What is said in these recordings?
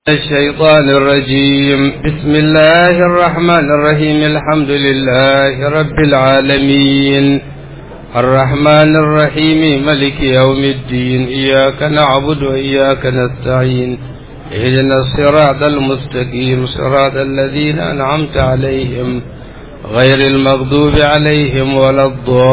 الشيطان الرجيم بسم الله الرحمن الرحيم الحمد لله رب العالمين الرحمن الرحيم ملك يوم الدين إياك نعبد وإياك نستعين اهدنا الصراط المستقيم صراط الذين أنعمت عليهم غير المغضوب عليهم ولا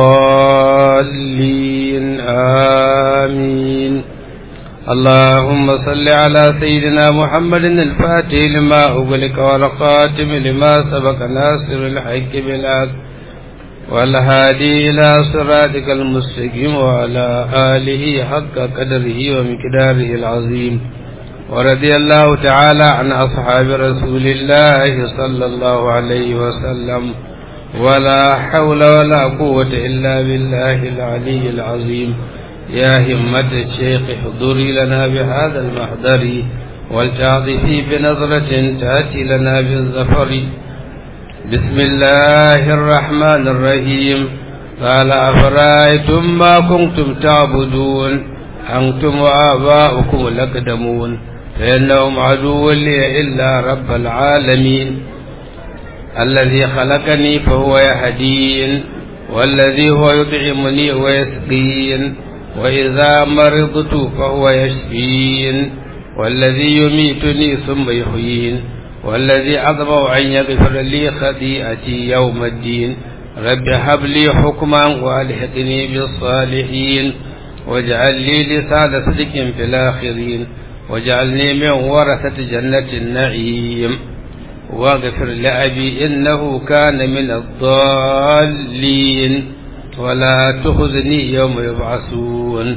الضالين آمين اللهم صل على سيدنا محمد الفاتح لما أغلق والخاتم لما سبق ناصر الحق بالحق والهادي إلى صراطك المستقيم وعلى آله حق قدره ومقداره العظيم ورضي الله تعالى عن أصحاب رسول الله صلى الله عليه وسلم ولا حول ولا قوة إلا بالله العلي العظيم يا همة الشيخ احضري لنا بهذا المحضر ولتعطفي بنظرة تأتي لنا بالظفر بسم الله الرحمن الرحيم قال أفرأيتم ما كنتم تعبدون أنتم وآباؤكم الأقدمون فإنهم عدو لي إلا رب العالمين الذي خلقني فهو يهدين والذي هو يطعمني ويسقين وإذا مرضت فهو يشفين والذي يميتني ثم يحيين والذي أطمع أن يغفر لي خطيئتي يوم الدين رب هب لي حكما وألحقني بالصالحين واجعل لي لسان صدق في الآخرين واجعلني من ورثة جنة النعيم واغفر لأبي إنه كان من الضالين ولا تخذني يوم يبعثون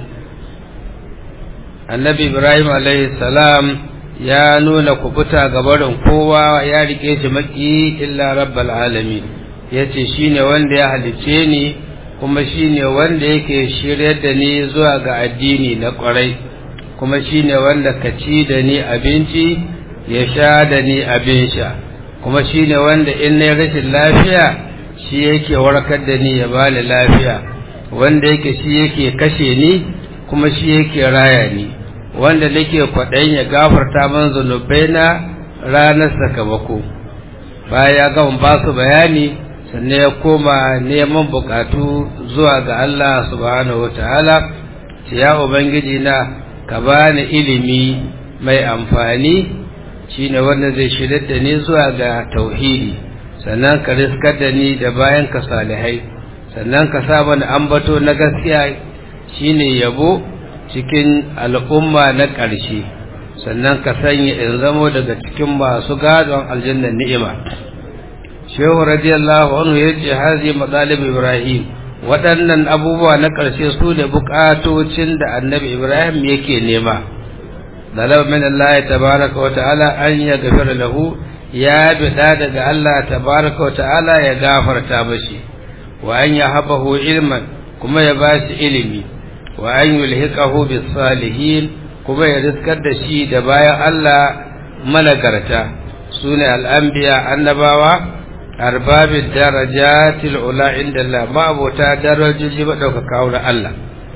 annabi ibrahim alaihi salam ya nuna kubuta ga barin kowa ya rike shi maki illa rabbal alamin yace shine wanda ya halice ni kuma shine wanda yake shiryar da ni zuwa ga addini na kwarai kuma shine wanda ka ci da ni abinci ya sha da ni abin sha kuma shine wanda in na rashin lafiya shi yake warkar da ni ya bani lafiya wanda yake shi yake kashe ni kuma shi yake raya ni wanda nake kwaɗayin ya gafarta man zunubai na ranar sakamako baya ya gama ba su bayani sannan ya koma neman bukatu zuwa ga Allah subhanahu wataala ce ya ubangiji na ka bani ilimi mai amfani shine wanda zai shirya da ni zuwa ga tauhidi sannan ka riskar da ni da bayan ka salihai sannan ka sa mana ambato na gaskiya shine yabo cikin al'umma na ƙarshe sannan ka sanya in zamo daga cikin masu gadon aljannar ni'ima shehu radiyallahu anhu ya ce hazi matsalib ibrahim waɗannan abubuwa na ƙarshe su ne buƙatocin da annabi ibrahim yake nema dalaba min Allah tabaraka wa ta'ala an ya gafara lahu ya bida daga Allah tabaraka wa ta'ala ya gafarta mashi wa an ya habahu ilman kuma ya bashi ilimi wa an yulhiqahu bis salihin kuma ya riskar da shi da bayan Allah malagarta sune al-anbiya annabawa arbabid darajatil ula inda Allah ma'abota darajoji madaukaka wurin Allah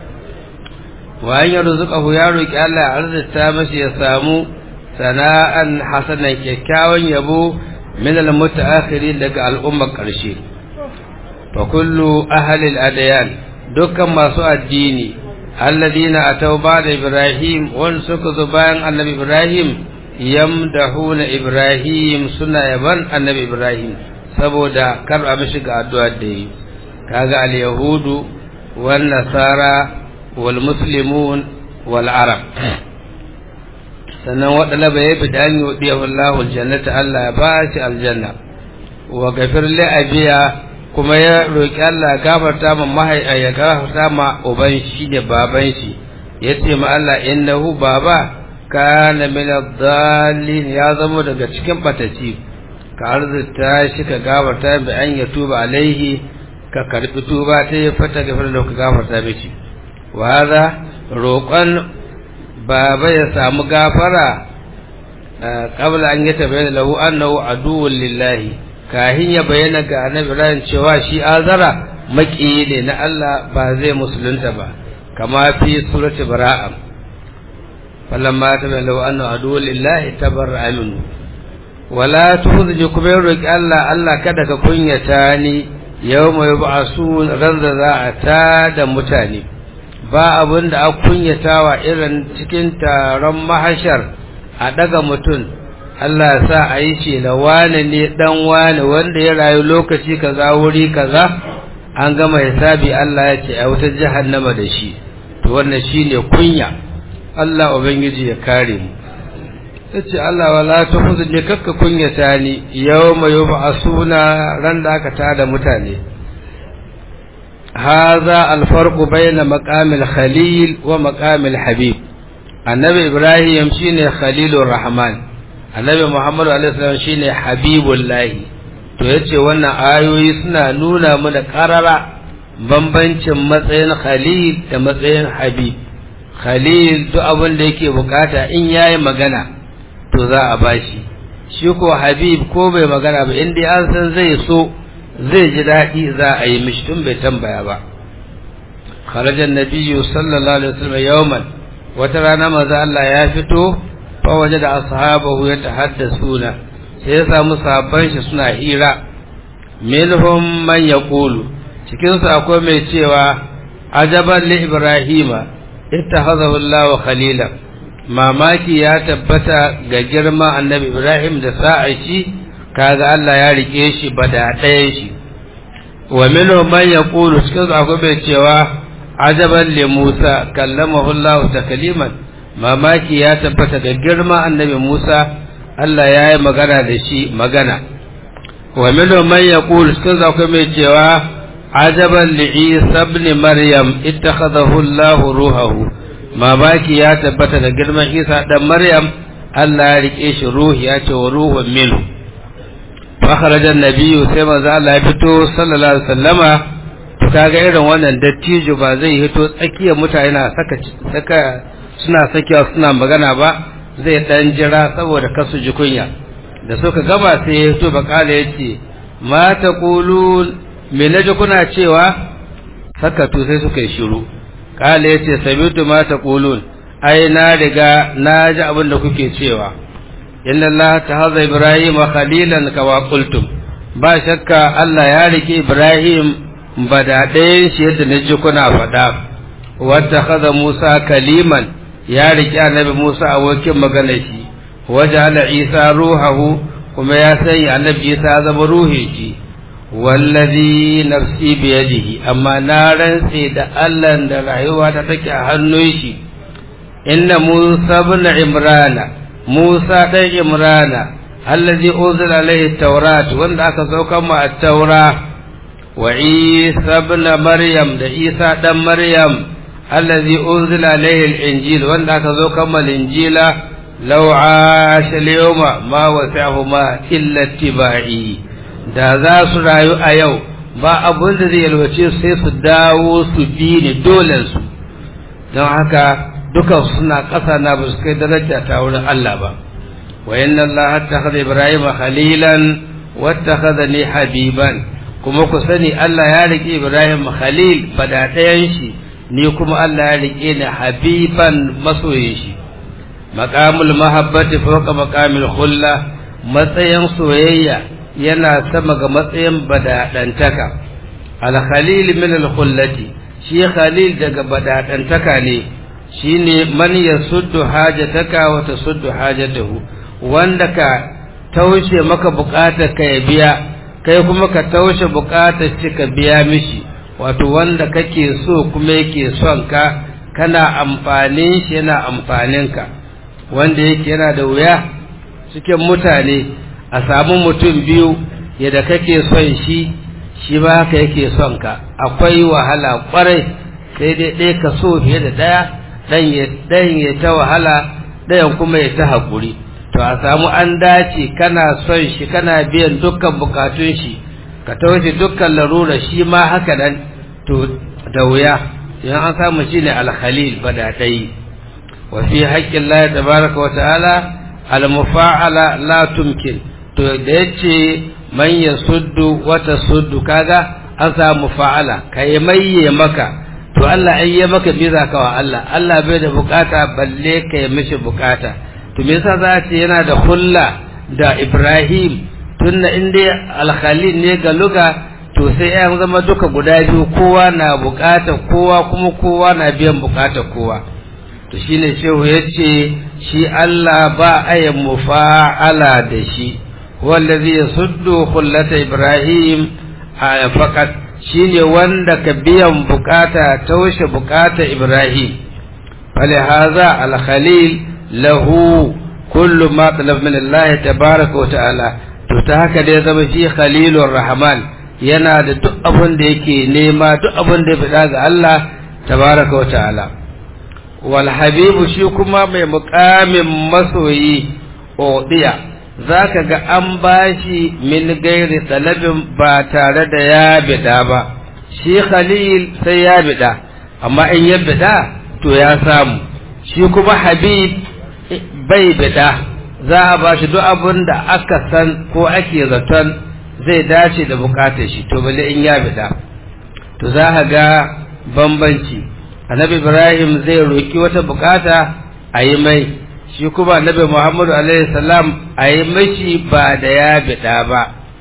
wa an yarzuqahu ya roki Allah arzita mashi ya samu sana'an hasanan kyakkyawan yabo min al-mutaakhirin daga al'ummar ƙarshe fa kullu ahli al-adyan dukkan masu addini alladina ataw ba'da ibrahim wan suka zo bayan annabi ibrahim yamdahuna ibrahim suna yaban annabi ibrahim saboda kar a mishi ga addu'a da yi kaga al-yahudu wan nasara wal muslimun wal arab sannan waɗanda bai fi da an yi waɗi Allahu aljannata Allah ya ba shi aljanna wa gafir li abiya kuma ya roƙi Allah gafarta ma mahai ya gafarta ma uban shi da baban shi yace ma Allah innahu baba kana min ad-dallin ya zama daga cikin bataci ka arzuta shi ka gafarta bi an ya tuba alaihi ka karbi tuba ta ya fata gafar da ka gafarta mishi wa hadha roƙon baba ya samu gafara qabla an yatabayyana lahu annahu aduwwun lillahi kahin ya bayyana ga annabi Ibrahim cewa shi azara maki ne na Allah ba zai musulunta ba kama fi surati bara'a falamma taballu anna adu lillahi tabarra minhu wala tuhziji kuma ya roki Allah Allah kada ka kunyata ni yawma yub'asun ran da za a ta da mutane ba abin da a kunyatawa irin cikin taron mahashar a daga mutum Allah sa a yi ce na wane ne dan wane wanda ya rayu lokaci kaza wuri kaza an gama hisabi Allah ya ce a wutar jahannama da shi to wannan shine kunya Allah ubangiji ya kare mu yace Allah wala ta huzni kakka kunyata ni yawma yub'asuna ran da aka tada mutane hadha alfarqu bayna maqamil khalil wa maqamil habib annabi ibrahim shine khalilur rahman annabi muhammadu alaihi salam shine habibullah to yace wannan ayoyi suna nuna mana karara bambancin matsayin khalil da matsayin habib khalil duk abin da yake bukata in yayi magana to za a bashi shi ko habib ko bai magana ba inda an san zai so zai ji daɗi za a yi mishi tun bai tambaya ba kharajan nabiyyu sallallahu alaihi wasallam yawman wata rana maza Allah ya fito fa waje da ashabahu ya tahaddasuna sai ya samu sahabban shi suna hira minhum man yaqulu cikin su akwai mai cewa ajaban li ibrahima ittakhadhahu Allah khalilan mamaki ya tabbata ga girma annabi Ibrahim da sa'a shi kaga Allah ya rike shi bada ɗayan shi wa minhu man yaqulu cikin akwai bai cewa ajaban li Musa kallamahu Allah takliman mamaki ya tabbata ga girma annabi Musa Allah ya yi magana da shi magana wa minhu man yaqulu cikin akwai mai cewa ajaban li Isa ibn Maryam ittakhadahu Allah ruhahu mamaki ya tabbata da girman isa dan maryam Allah ya rike shi ruhi ya ce wa ruhun minhu fa kharaja nabiyyu sai manzo Allah ya fito sallallahu alaihi wasallama to kaga irin wannan dattijo ba zai hito tsakiyar mutane na saka saka suna sakiya suna magana ba zai dan jira saboda kasu ji kunya da suka gaba sai ya hito bakala yace ma taqulun me naji kuna cewa sakatu sai suka yi shiru kala yace sabitu ma taqulun ai na riga na ji abin da kuke cewa inna allaha tahaza ibrahim khalilan kama qultum ba shakka Allah ya rike ibrahim bada ɗayan shi yadda na ji kuna faɗa wata kaza musa kaliman ya rike annabi musa abokin magana shi waja'ala isa ruhahu kuma ya sanya annabi isa zama ruhin shi wallazi nafsi biyadihi amma na rantse da Allah da rayuwa ta take a hannun shi inna Musa ibn Imrana Musa dan Imrana allazi unzila alaihi tawrat wanda aka saukar mu at-taura wa Isa ibn Maryam da Isa dan Maryam allazi unzila alaihi al-injil wanda aka saukar mu al-injila law asha al-yawma ma wasa'ahuma illa ittiba'i da za su rayu a yau ba abin da zai yalwace sai su dawo su bi ni dolensu don haka dukan suna ƙasa na ba su kai daraja ta wurin Allah ba wa inna Allah takhadha Ibrahim khalilan wa takhadhani habiban kuma ku sani Allah ya rike Ibrahim khalil bada ɗayan shi ni kuma Allah ya rike ni habiban masoyin shi maqamul mahabbati fawqa maqamil khulla matsayin soyayya yana sama ga matsayin badaɗantaka alkhalil min alkhullati shi khalil daga badaɗantaka ne shine man yasuddu hajataka wa tasuddu hajatahu wanda ka taushe maka bukatar ka ya biya kai kuma ka taushe bukatar shi ka biya mishi wato wanda kake so kuma yake son ka kana amfanin shi yana amfanin ka wanda yake yana da wuya cikin mutane a samu mutum biyu yadda kake son shi shi ba haka yake son ka akwai wahala kwarai sai dai ɗaya ka so fiye da ɗaya ɗan ya ta wahala ɗayan kuma ya ta haƙuri to a samu an dace kana son shi kana biyan dukkan bukatun shi ka tawace dukkan larura shi ma haka nan to da wuya idan an samu shi ne alkhalil ba da ɗai wa fi haƙƙin Allah tabaraka wa ta'ala al-mufa'ala la tumkin to da yace man yasuddu wa tasuddu kaga an samu fa'ala kai maye maka to Allah ai ya maka biza ka wa Allah Allah bai da bukata balle ka yi mishi bukata to me yasa za ce yana da hulla da Ibrahim tunna inda al-Khalil ne ga luga to sai ya zama duka guda biyu kowa na bukata kowa kuma kowa na biyan bukata kowa to shine shehu yace shi Allah ba ayin mufa'ala da shi wallazi yasuddu khullata Ibrahim a faqat shine wanda ka biyan bukata taushe bukata Ibrahim falihaza al-khalil lahu kullu ma talab min Allah tabaaraka wa ta'ala to ta haka dai zama shi khalilur rahman yana da duk abin da yake nema duk abin da ya fada ga Allah tabaaraka wa ta'ala wal habibu shi kuma mai muqamin masoyi odiya zaka ga an bashi min gairi talabin ba tare da ya bida ba shi khalil sai ya bida amma in ya bida to ya samu shi kuma habib bai bida za a ba shi duk abin da aka san ko ake zaton zai dace da bukatar shi to bale in ya bida to za a ga bambanci annabi ibrahim zai roki wata bukata a yi mai shi kuma annabi Muhammadu alaihi salam a yi mashi ba da ya bida ba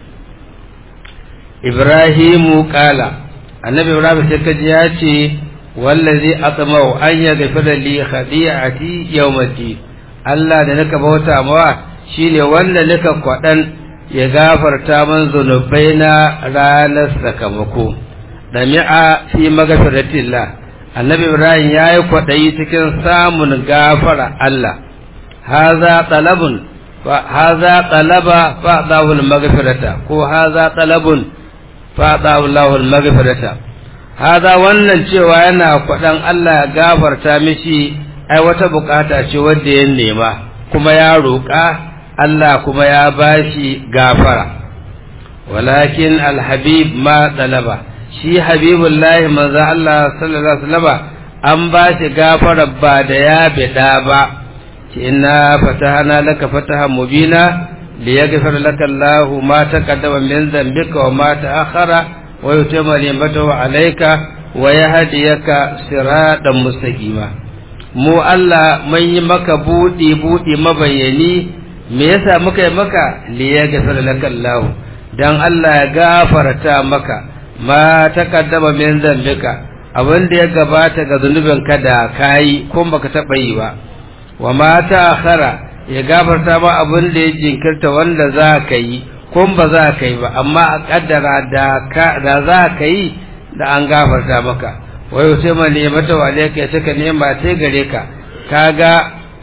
Ibrahimu kala annabi Ibrahim sai kaji ya ce wallazi atmau an ya gafara li khadi'ati yawmati Allah da nika bauta mawa shine wanda nika kwadan ya gafarta man zunubai na ranar sakamako dami'a fi magfiratillah annabi Ibrahim yayi kwadayi cikin samun gafara Allah هذا طلب هذا طلب فأعطاه المغفرة كو هذا طلب فأعطاه الله المغفرة هذا wannan cewa yana kwadan Allah ya gafarta mishi ai wata bukata ce wanda ya nema kuma ya roƙa Allah kuma ya bashi gafara walakin alhabib ma talaba shi habibullahi manzo Allah sallallahu alaihi wasallam an bashi gafara ba da ya bida ba إنا فتحنا لك فتحا مبينا ليغفر لك الله ما تقدم من ذنبك وما تأخر ويتم نعمته عليك ويهديك صراطا مستقيما mu Allah mun yi maka buɗi buɗi mabayani me yasa muka yi maka li ya gafara laka Allah dan Allah ya gafarta maka ma taqaddama min zambika abin da ya gabata ga zunubinka da kayi ko baka taɓa yi ba wa mata akhara ya gafarta ma abin da ya jinkirta wanda za ka yi ko ba za ka yi ba amma a kaddara da da za ka yi da an gafarta maka wai sai ma ne mata wa alayka ya saka nema sai gare ka kaga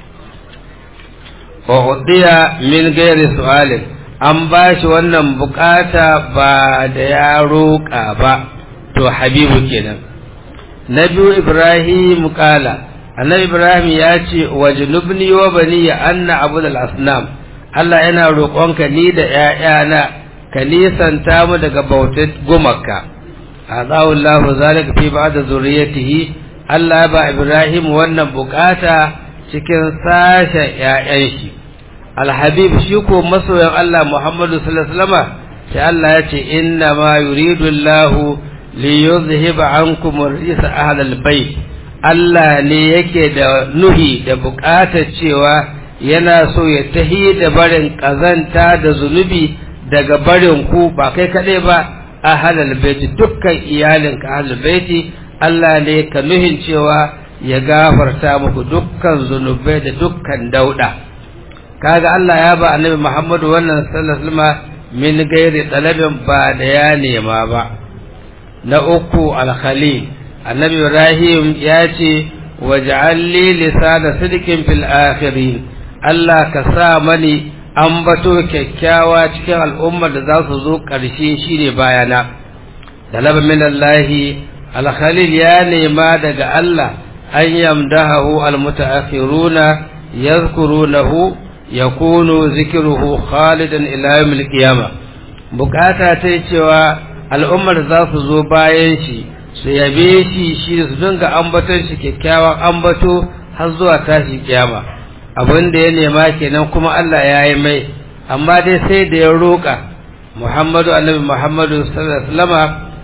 wa udiya min ghairi su'alin an ba shi wannan bukata ba da ya roƙa ba to habibu kenan na biyu ibrahim kala annabi ibrahim ya ce wa junubni wa bani ya anna abu da asnam allah yana roƙonka ni da ‘ya'yana ka nisanta mu daga bautar gumaka a tsawon zalika fi ba da zuriyatihi allah ba ibrahim wannan bukata cikin sashen ‘ya'yan shi alhabib shi ko masoyan allah muhammadu sallallahu alaihi wasallam sai allah ya ce inna ma yuridu allahu li yuzhiba ankum rijsa ahlal bait Allah ne yake da nuhi da buƙatar cewa yana so ya tahi da barin ƙazanta da zunubi daga barin ku ba kai kaɗai ba a halal baiti dukkan iyalinka halal baiti Allah ne ka nuhin cewa ya gafarta muku dukkan zunubai da dukkan dauɗa kaga Allah ya ba annabi Muhammadu wannan sallallahu alaihi min gairi talabin ba da ya nema ba na uku al-khalil annabi ibrahim ya ce waj'alli lisana sidqin fil akhirin Allah ka sa mani ambato kyakkyawa cikin al'ummar da za su zo ƙarshe shine bayana talaba min Allah al-khalil ya nema daga Allah an yamdahu al-mutaakhiruna yadhkurunahu yakunu zikruhu khalidan ila yawm al-qiyamah bukata ta cewa al'ummar za su zo bayan shi su yabe shi shi su dinga ambaton shi kyakkyawan ambato har zuwa tashi kiyama abin da ya nema kenan kuma Allah ya yi mai amma dai sai da ya roƙa Muhammadu annabi Muhammadu sallallahu alaihi wasallama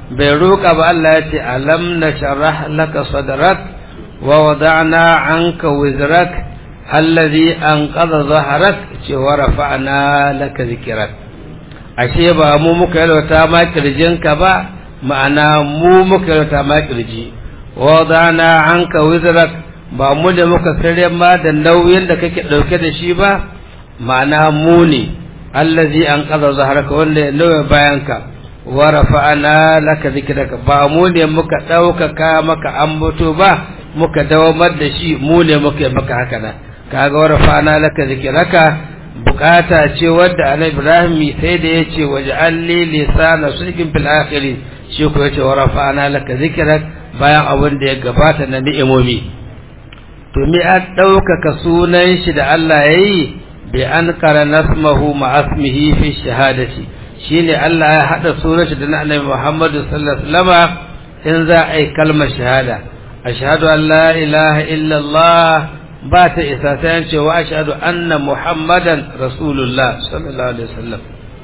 bai roƙa ba Allah ya ce alam na sharah laka sadrak wa wada'na anka wizrak allazi anqadha zahrak ce wa rafa'na laka zikrak ashe ba mu muka yalwata ma kirjinka ba ma'ana mu muka yalwata ma kirji wa wada'na anka wizrak ba mu da muka sare ma da nauyin da kake dauke da shi ba ma'ana mu ne allazi anqadha zahraka wanda ya nauye bayanka wa rafa'ana laka zikraka ba mu ne muka ɗaukaka maka ambato ba muka dawamar da shi mu ne muka maka haka nan kaga wa rafa'ana laka zikraka bukata ce wadda annabi Ibrahim sai da yace waj'alli lisana sidqin fil akhirin shi ko yace wa rafa'ana laka zikrak bayan abin da ya gabata na ni'imomi to me an ɗaukaka sunan shi da Allah yayi bi an qarana ismahu ma ismihi fi shahadati shine Allah ya hada sunan shi da na Annabi Muhammad sallallahu alaihi wasallam in za a yi kalmar shahada ashhadu an la ilaha illa Allah ba ta isa sai an ce wa ashhadu anna Muhammadan rasulullah sallallahu alaihi wasallam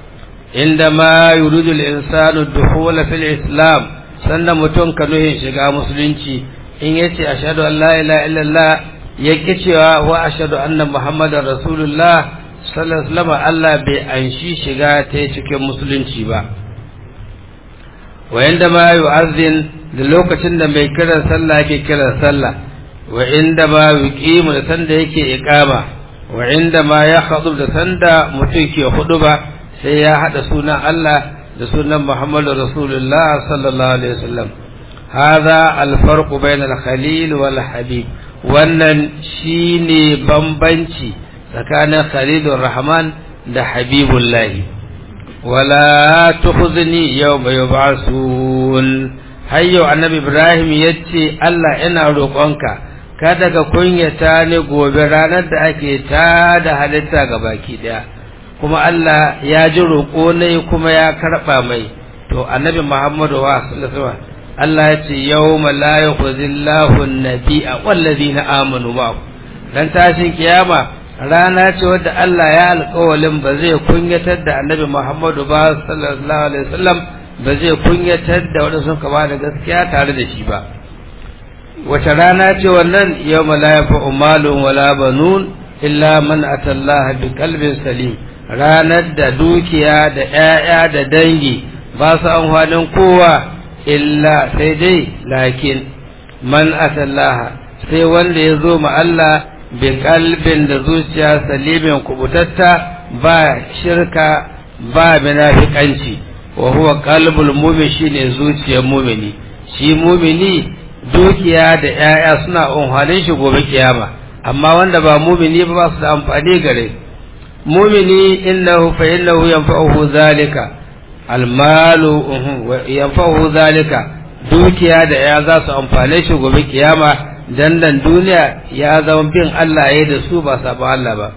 indama yuridu al-insanu dukhul fil islam sanda mutum ka nuhin shiga musulunci in yace ashhadu an la ilaha illa Allah yake cewa wa ashhadu anna Muhammadan rasulullah sallallahu Allah bai anshi shiga ta cikin musulunci ba wa inda ma yu'azzin da lokacin da mai kiran sallah yake kiran sallah wa inda ma yuqimu da sanda yake iqama wa inda ma ya khutub da sanda mutum ke ba sai ya hada sunan Allah da sunan Muhammadu Rasulullah sallallahu alaihi wasallam hadha al-farq bayna al-khalil wal habib wannan shine bambanci tsakanin khalilur rahman da habibullahi wala tukhzini yawma yub'asun hayyo annabi ibrahim yace Allah ina roƙonka kada ka kunyata ni gobe ranar da ake ta da halitta ga baki daya kuma Allah ya ji roƙo ne kuma ya karɓa mai to annabi muhammadu wa sallallahu alaihi Allah ya ce yawma la yukhzillahu an-nabiyya wallazina amanu ma'ahu dan tashin kiyama rana ce wadda Allah ya alƙawalin ba zai kunyatar da annabi Muhammadu ba sallallahu alaihi wasallam ba zai kunyatar da wanda sun kama da gaskiya tare da shi ba wace rana ce wannan yawma la yanfa'u malun wala banun illa man atallaha bi qalbin salim ranar da dukiya da 'ya'ya da dangi ba su amfanin kowa illa sai dai lakin man atallaha sai wanda ya zo ma Allah bi kalbin da zuciya salimin kubutatta ba shirka ba munafikanci wa huwa qalbul mu'min shine zuciyar mu'mini shi mu'mini dukiya da 'ya'ya suna amfanin shi gobe kiyama amma wanda ba mu'mini ba ba su da amfani gare mu'mini innahu fa innahu yanfa'uhu zalika almalu yanfa'uhu zalika dukiya da ya za su amfane shi gobe kiyama dandan duniya ya zama bin Allah ya da su ba sabon Allah ba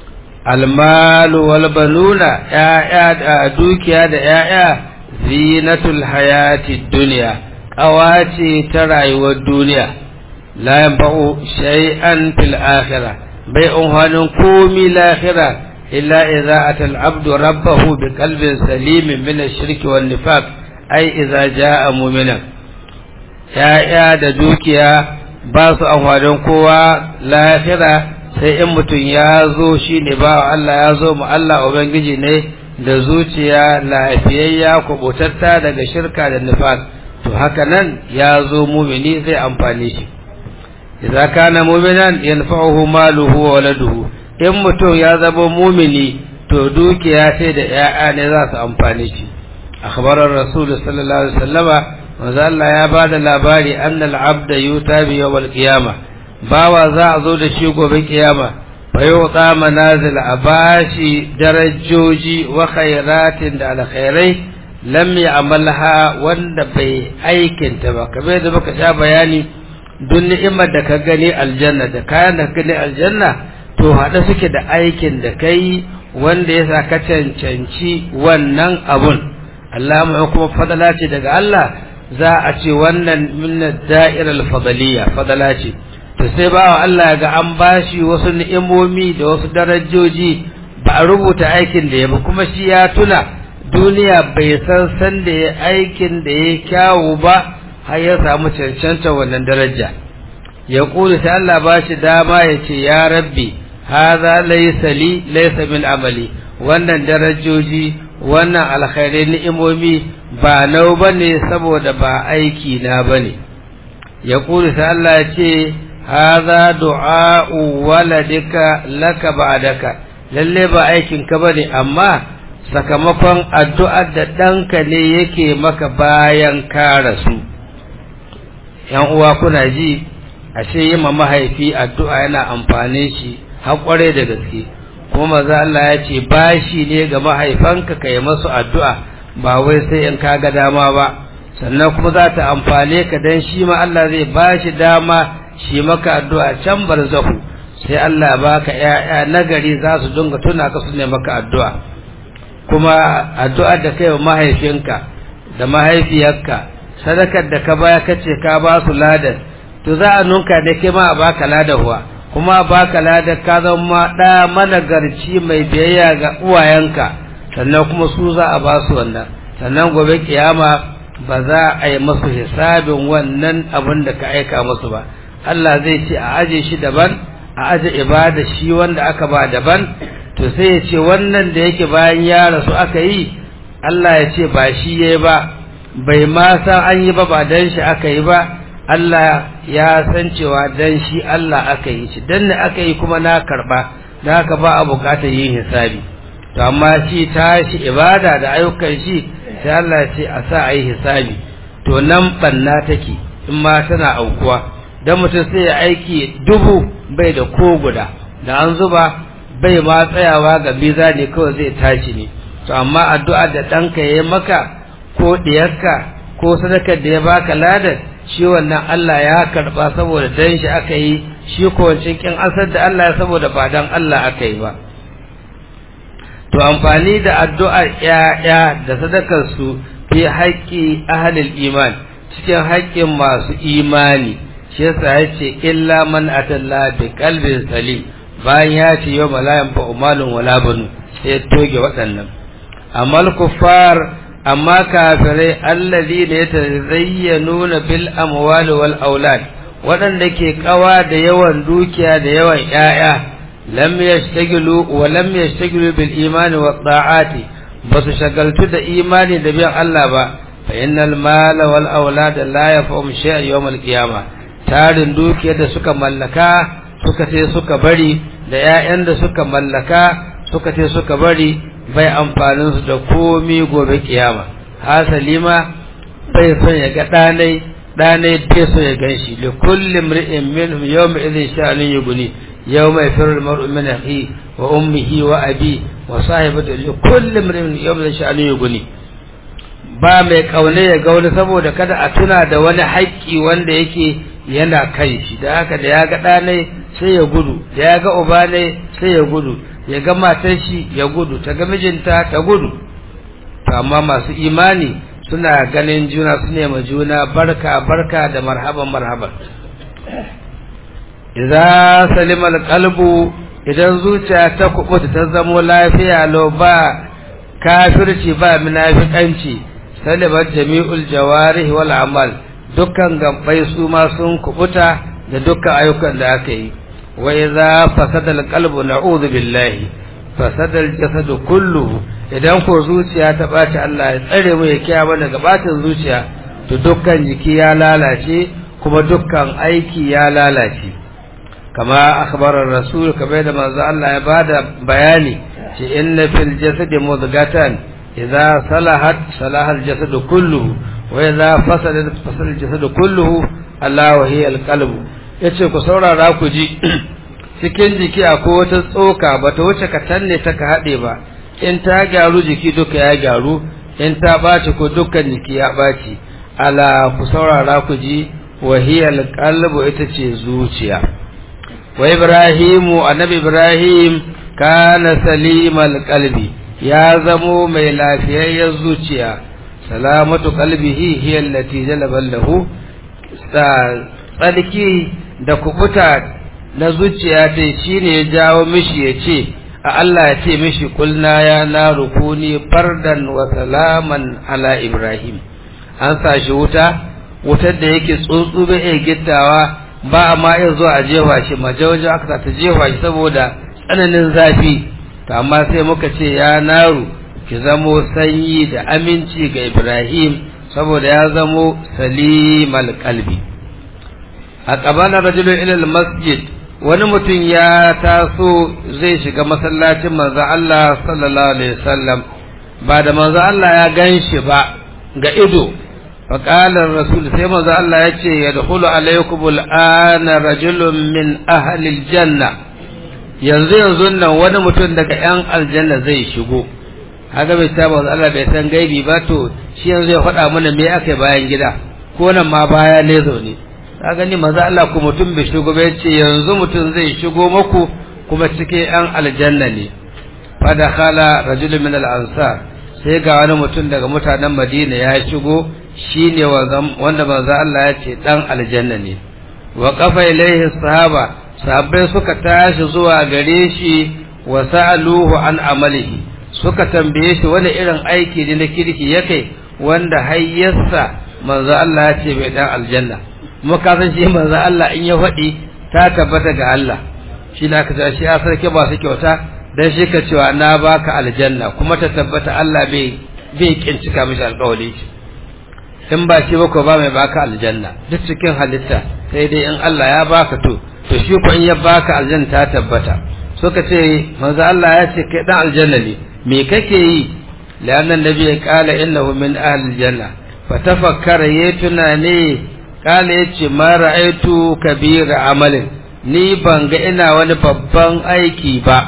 almalu wal banuna ya'ya da dukiya da ya'ya zinatul hayati dunya kawace ta rayuwar duniya la yanfa'u shay'an fil akhirah bai unhanin komi lahira إلا إذا أتى العبد ربه بقلب سليم من الشرك والنفاق أي إذا جاء مؤمنا يا يا da dukiya ba su amfanin kowa lahira sai in mutum ya zo shi ne ba Allah ya zo mu Allah Ubangiji ne da zuciya lafiyayya kubutatta daga shirka da nifaq to haka nan ya zo mumini zai amfani shi idza kana mu'minan yanfa'uhu maluhu wa waladuhu in mutum ya zama mumini to dukiya sai da ‘ya'ya ne za su amfani shi akhbarar rasulu sallallahu alaihi wasallama manzo Allah ya ba da labari annal abda yuta bi yawmal qiyama bawa za a zo da shi gobe kiyama fa yuta manazil abashi darajoji wa khairatin da alkhairai lam ya'malha wanda bai aikinta ba kamar da muka sha bayani duk ni'imar da ka gani aljanna da kayan da ka gani aljanna to haɗe suke da aikin da kai wanda ya sa ka cancanci wannan abun Allah mai kuma fadala ce daga Allah za a ce wannan minna da'irar fadaliya fadala ce to sai ba Allah ga an bashi wasu ni'imomi da wasu darajoji ba a rubuta aikin da ya ba kuma shi ya tuna duniya bai san san da ya aikin da ya kyawu ba har ya samu cancanta wannan daraja ya kuli sai Allah ba shi dama ya ce ya rabbi haza laysa li laysa min amali wannan darajoji wannan alkhairai ni'imomi ba nau bane saboda ba aiki na bane ya kuli sai Allah ya ce haza du'a'u waladika laka ba'daka lalle ba aikin ka bane amma sakamakon addu'ar da ɗanka ne yake maka bayan ka rasu ‘yan uwa kuna ji ashe yi ma mahaifi addu'a yana amfani shi haƙware da gaske kuma maza Allah ya ce bashi ne ga mahaifanka ka yi masu addu'a ba wai sai in ka ga dama ba sannan kuma za ta amfane ka don shi ma Allah zai bashi dama shi maka addu'a can barzahu sai Allah baka ‘ya'ya nagari za su dinga tuna ka su ne maka addu'a kuma addu'ar da kai wa mahaifinka da mahaifiyarka sadakar da ka baya kace ka ba su ladan to za a nunka da ke ma a baka ladarwa kuma a baka ladar ka zama ɗa managarci mai biyayya ga uwayenka sannan kuma su za a ba su wannan sannan gobe kiyama ba za a yi masu hisabin wannan abin da ka aika musu ba Allah zai ce a aje shi daban a aje ibada shi wanda aka ba daban to sai ya ce wannan da yake bayan ya rasu aka yi Allah ya ce ba shi ya ba bai ma san an yi ba ba dan shi aka yi ba Allah ya san cewa dan shi Allah aka yi shi dan ne aka yi kuma na karba da haka ba a bukatar yin hisabi to amma shi tashi ibada da ayyukan shi sai Allah ya ce a sa a yi hisabi to nan banna take in ma tana aukuwa dan mutum sai ya aiki dubu bai da ko guda da an zuba bai ma tsayawa ga biza ne kawai zai tashi ne to amma addu'a da ɗanka ya maka ko ɗiyarka ko sadakar da ya baka ladar shi wannan Allah ya karɓa saboda dan shi aka yi shi ko wancan kin asar da Allah saboda ba dan Allah aka yi ba to amfani da addu'ar ƴaƴa da sadakar su fi haƙƙi ahlul iman cikin haƙƙin masu imani shi yasa yace illa man atalla bi qalbin salim bayan ya ce yau malayan fa umalun wala banu sai ya toge waɗannan amma kuffar amma kafirai allazi da ya tazayyanuna bil amwali wal aulad waɗanda ke kawa da yawan dukiya da yawan ƴaƴa lam yashtagilu wa lam yashtagilu bil imani wa ta'ati basu shagaltu da imani da biyan Allah ba fa innal mala wal aulad la yafhum shay'an yawm al qiyamah tarin dukiyar da suka mallaka suka ce suka bari da ‘ya'yan da suka mallaka suka ce suka bari bai amfanin su da komi gobe kiyama hasali ma bai son ya ga ɗanai ɗanai bai so ya gan shi da kullum ri'in minhum yau mai izin sha'anin yi guni yau mai firar mar'u min ahi wa ummihi wa abi wa sahibatu li kullum ri'in yau mai sha'anin yi guni ba mai kaune ya ga wani saboda kada a tuna da wani haƙƙi wanda yake yana kai shi da haka da ya ga ɗanai sai ya gudu da ya ga uba ne sai ya gudu ya ga matar shi ya gudu ta ga mijinta ta gudu to amma masu imani suna ganin juna su nema juna barka barka da marhaban marhaban idza salima qalbu idan zuciya ta kubuta ta zamo lafiya lo ba kafirci ba munafikanci salimat jami'ul jawarih wal amal dukkan gabbai su ma sun kubuta da dukkan ayyukan da aka yi wa idza fasada alqalbu na'udhu billahi fasada aljasadu kulluhu idan ko zuciya ta baci Allah ya tsare mu ya kiyaye mana gabatin zuciya to dukkan jiki ya lalace kuma dukkan aiki ya lalace kama akhbarar rasul kamar da manzo Allah ya bada bayani ce inna fil jasadi mudghatan idza salahat salaha aljasadu kulluhu wa idza fasada fasada aljasadu kulluhu Allah wa hiya alqalbu yace ku saurara ku ji cikin jiki akwai wata tsoka bata wuce ka tanne ta ka hade ba in ta gyaru jiki duka ya gyaru in ta baci ko dukkan jiki ya baci ala ku saurara ku ji wa hiya alqalbu ita ce zuciya wa ibrahimu annabi ibrahim kana salimal qalbi ya zamo mai lafiyayyar zuciya salamatu qalbihi hiya allati jalaba lahu tsarki da kubuta na zuciya ta shine ya jawo mishi ya ce Allah ya ce mishi kulna ya na rukuni bardan wa salaman ala Ibrahim an sa shi wuta wutar da yake tsuntsu bai iya gittawa ba a ma iya zuwa a jefa shi majawajen aka ta jefa shi saboda tsananin zafi to amma sai muka ce ya naru ki zamo sanyi da aminci ga Ibrahim saboda ya zamo salimal kalbi a ƙabalar rajulun ilal masjid wani mutum ya taso zai shiga masallacin manzo Allah sallallahu alaihi wasallam ba da manzo Allah ya ganshi ba ga ido faƙalar rasul sai manzo Allah ya ce ya dukulu alaikum al'ana rajulun min ahlil janna yanzu yanzu nan wani mutum daga yan aljanna zai shigo haka bai ta manzo Allah bai san gaibi ba to shi yanzu ya faɗa mana me aka bayan gida ko nan ma baya ne zaune ka gani manzo Allah ku mutum bai shigo bai ce yanzu mutum zai shigo maku kuma cikin yan aljanna ne fa dakhala rajulun min al-ansar sai ga wani mutum daga mutanen Madina ya shigo shi ne wanda manzo Allah ya ce dan aljanna ne wa qafa ilaihi sahaba sahabbai suka tashi zuwa gare shi wa sa'aluhu an amalihi suka tambaye shi wani irin aiki ne na kirki yake wanda hayyarsa manzo Allah ya ce bai dan aljanna kuma ka san shi manzo Allah in ya faɗi ta tabbata ga Allah shi na ka shi ya sarki ba su kyauta dan shi ka cewa na baka aljanna kuma ta tabbata Allah bai bai kincika mishi alƙawari in ba shi ba ko ba mai baka aljanna duk cikin halitta sai dai in Allah ya baka to to shi ko in ya baka aljanna ta tabbata suka ce manzo Allah ya ce kai dan aljanna ne me kake yi lanna nabi ya kala innahu min ahli aljanna fa tafakkara yayi tunani kala yace ma ra'aitu kabira amalin ni ban ga ina wani babban aiki ba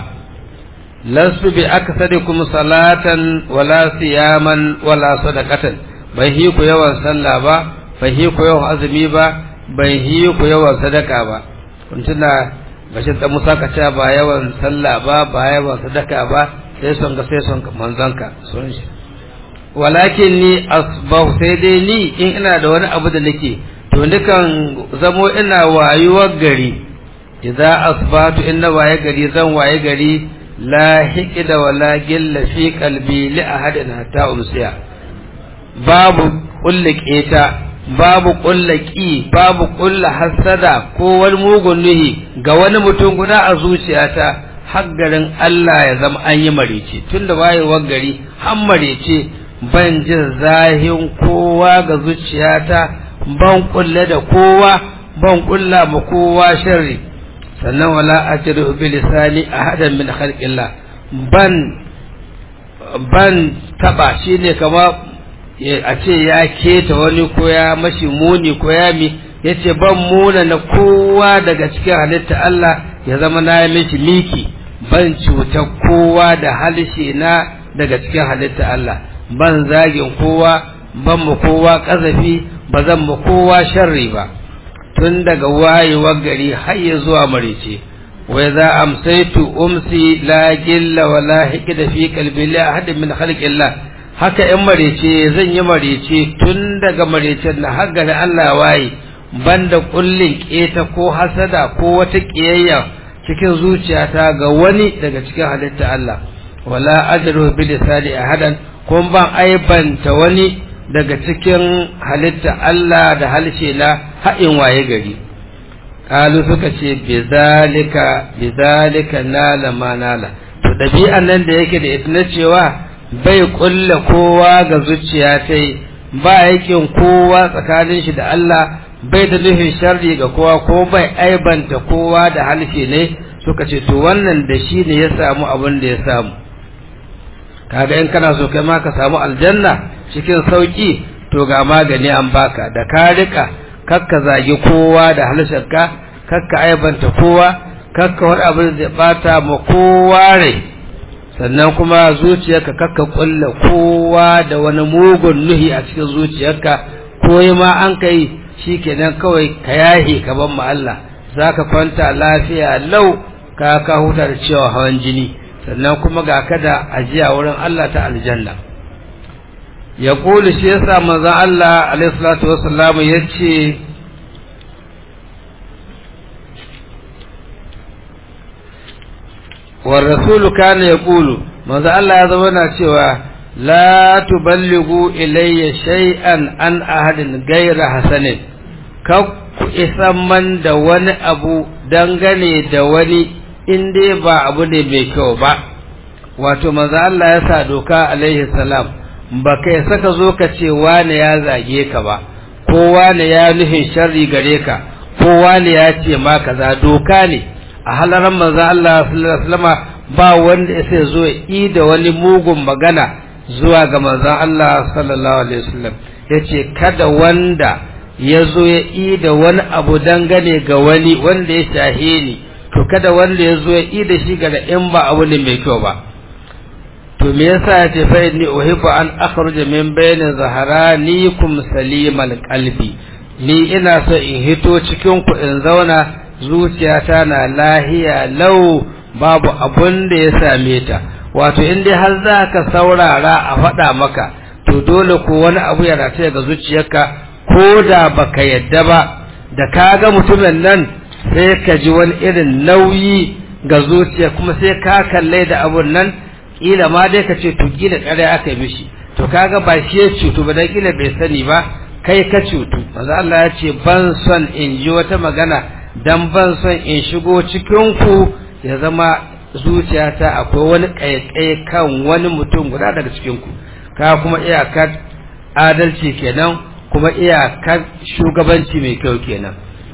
lasu bi aksadikum salatan wala siyaman wala sadaqatan bai hi ku yawan sallah ba bai hi ku yawan azumi ba bai hi ku yawan sadaka ba kun tuna bashin da musa ka ce ba yawan sallah ba ba yawan sadaka ba sai son ga sai son manzanka sun shi walakin ni asbahu sai dai ni in ina da wani abu da nake to dukan zamo ina wayuwar gari idza asbatu inna waye gari zan waye gari la hiqda wala gilla fi qalbi li ahadin hatta umsiya babu kulle keta babu kulle ki babu kulle hasada ko wani mugun nuhi ga wani mutum guda a zuciyata har garin Allah ya zama an yi marice tun da wayewar gari har marice ban jin zahin kowa ga zuciyata ban kulle da kowa ban kulla ma kowa sharri sannan wala ajiru bi lisani ahadan min khalqillah ban ban taba shine kama a ce ya keta wani ko ya mashi muni ko ya mi ya ce ban muna na kowa daga cikin halitta Allah ya zama na mishi miki ban cuta kowa da halishe na daga cikin halitta Allah ban zagin kowa ban mu kowa kazafi ba zan mu kowa sharri ba tun daga wayewar gari har ya zuwa marice wai za amsaitu umsi la gilla wala hikda fi qalbi la ahad min khalqillah haka in marece zan yi marece tun daga marecen na har gari Allah waye banda kullin keta ko hasada ko wata kiyayya cikin zuciyata ga wani daga cikin halitta Allah wala ajru bi lisani ahadan kun ban aibanta wani daga cikin halitta Allah da halshe na haɗin waye gari kalu suka ce bizalika bizalika nala ma nala to ɗabi'an nan da yake da ita na cewa bai kulla kowa ga zuciya ta ba yakin kowa tsakanin shi da Allah bai da nufin sharri ga kowa ko bai aibanta kowa da halshe ne suka ce to wannan da shi ne ya samu abin da ya samu kaga in kana so kai ma ka samu aljanna cikin sauki to ga magani an baka da ka rika kakka zagi kowa da halshenka kakka aibanta kowa kakka wani abin da bata ma kowa rai sannan kuma zuciyarka kakka kulla kowa da wani mugun nuhi a cikin zuciyarka ko ma an kai shikenan kawai ka yahe ka ban ma Allah zaka kwanta lafiya lau ka ka huta da cewa hawan jini sannan kuma ga kada ajiya wurin Allah ta aljanna ya kuli shi yasa manzon Allah alaihi salatu wassalam yace wa rasulu kana yaqulu manzo Allah ya zama na cewa la tuballighu ilayya shay'an an ahadin ghayra hasanin ka ku isan man da wani abu dangane da wani in dai ba abu ne mai kyau ba wato manzo Allah ya sa doka alaihi salam ba kai saka zo ka ce wane ya zage ka ba ko wane ya nufin sharri gare ka ko wane ya ce ma kaza doka ne a halaran manzo Allah sallallahu alaihi wasallam ba wanda ya sai zo yi da wani mugun magana zuwa ga manzon Allah sallallahu alaihi wasallam yace kada wanda ya zo ya yi da wani abu dangane ga wani wanda ya shahe ni to kada wanda ya zo ya yi da shi ga in ba abu ne mai kyau ba to me yasa ya ce fa inni uhibbu an akhruja min bayni zaharanikum salimal qalbi ni ina so in hito cikin ku in zauna zuciyata na lahiya lau babu abun da ya same ta wato in dai har za ka saurara a faɗa maka to dole ko wani abu ya rataye ga zuciyarka ko da baka yadda ba da ka ga mutumin nan sai ka ji wani irin nauyi ga zuciya kuma sai ka kalle da abun nan kila ma dai ka ce to kila kare aka yi mishi to kaga ba shi ya cutu ba dan kila bai sani ba kai ka cutu manzo Allah ya ce ban son in ji wata magana dan ban son in shigo cikin ku ya zama zuciyata akwai wani kaikaye kan wani mutum guda daga cikin ku ka kuma iyakar adalci kenan kuma iyakar shugabanci mai kyau kenan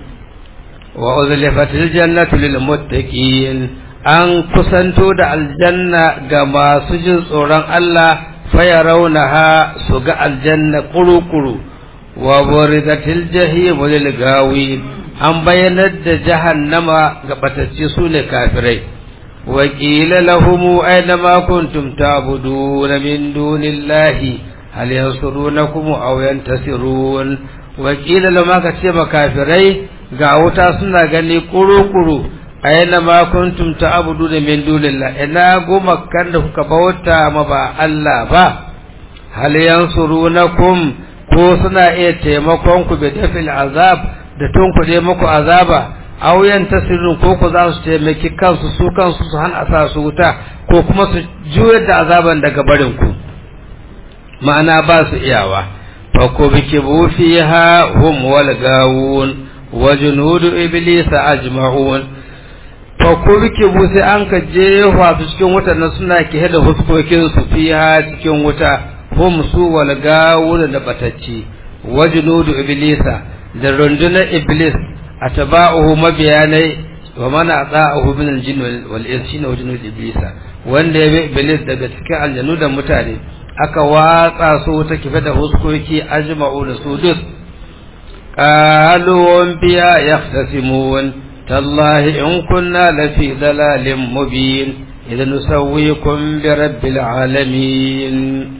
wa uzlifatil jannatu lil muttaqin an kusanto da aljanna ga masu jin tsoron Allah faya raunaha su ga aljanna kuru-kuru wa burizatil jahim lil gawi an bayyanar da jahannama ga batacce su ne kafirai wa qila lahum aina ma kuntum ta'budun min dunillahi hal yansurunakum aw yantasirun wa qila lahum aka ce makafirai ga wuta suna gani kuru-kuru aina ma kuntum ta'budu da min dunillah ina goma kan da kuka bauta ma ba Allah ba hal yansurunakum ko suna iya taimakon ku bi dafil azab da tun ku dai muku azaba aw yantasirun ko ku za su taimaki kansu su kansu su hana sa su wuta ko kuma su juyar da azaban daga barin ku ma'ana ba su iyawa fa ku bikibu fiha hum wal gawun wa junudu iblisa ajma'un fa ko bike bu sai an ka jefa su cikin wutar nan suna ke da huskokin su fiha cikin wuta hum su wal gawun da batacci wajnudu iblisa da rundunar iblis atba'uhu mabiyanai wa man ata'ahu min al-jinn wal ins shine wajnudu iblisa wanda ya bi iblis daga cikin aljanu da mutane aka watsa su ta kife da huskoki ajma'u da su duk qalu biya yahtasimun تالله إن كنا لفي ضلال مبين إذا نسويكم برب العالمين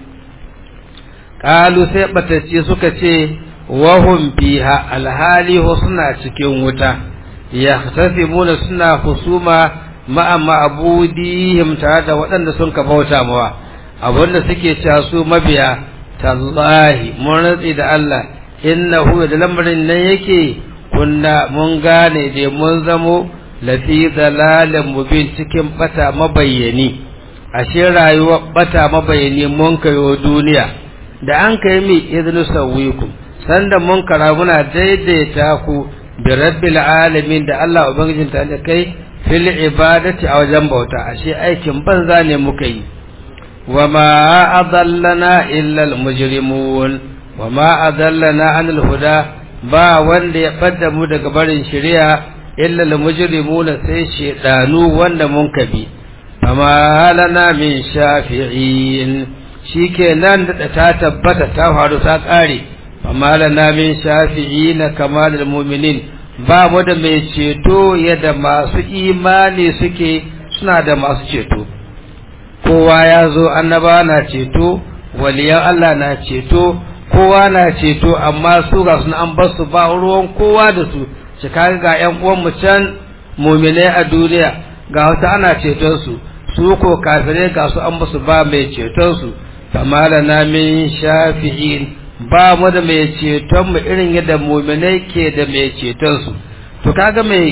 قالوا سيبتتي سكتي وهم فيها الهالي حسنا cikin wuta yahtasimuna suna husuma ma'a ma'budihim tare da waɗanda sun ka bauta mawa abinda suke cewa su mabiya tallahi mun rantsi da Allah innahu da lamarin nan yake kunna mun gane da mun zamo lafi dalalin mubin cikin bata mabayyani ashe rayuwar bata mabayyani mun kayo duniya da an kai mi idnu sawikum sanda mun kara muna daidaita ku bi rabbil alamin da Allah ubangijin ta da kai fil ibadati a wajen bauta ashe aikin banza ne muka yi wama adallana illa al mujrimun wama adallana anil huda ba wanda ya ɓadda mu daga barin shari'a illa al mujrimuna sai shedanu wanda mun kabi fama lana min shafi'in shikenan da ta tabbata ta faru ta kare fama lana min shafi'in kamalul mu'minin ba mu da mai ceto yadda masu imani suke suna da masu ceto kowa ya zo annaba na ceto waliyan Allah na ceto kowa na ceto amma su ga sun an bar su ba ruwan kowa da su shi kaga ga ƴan uwan mu can mu'minai a duniya ga wasu ana ceton su su ko kafirai ga su an basu ba mai ceton su kama da na min shafi'in ba mu da mai ceton mu irin yadda mu'minai ke da mai ceton su to kaga mai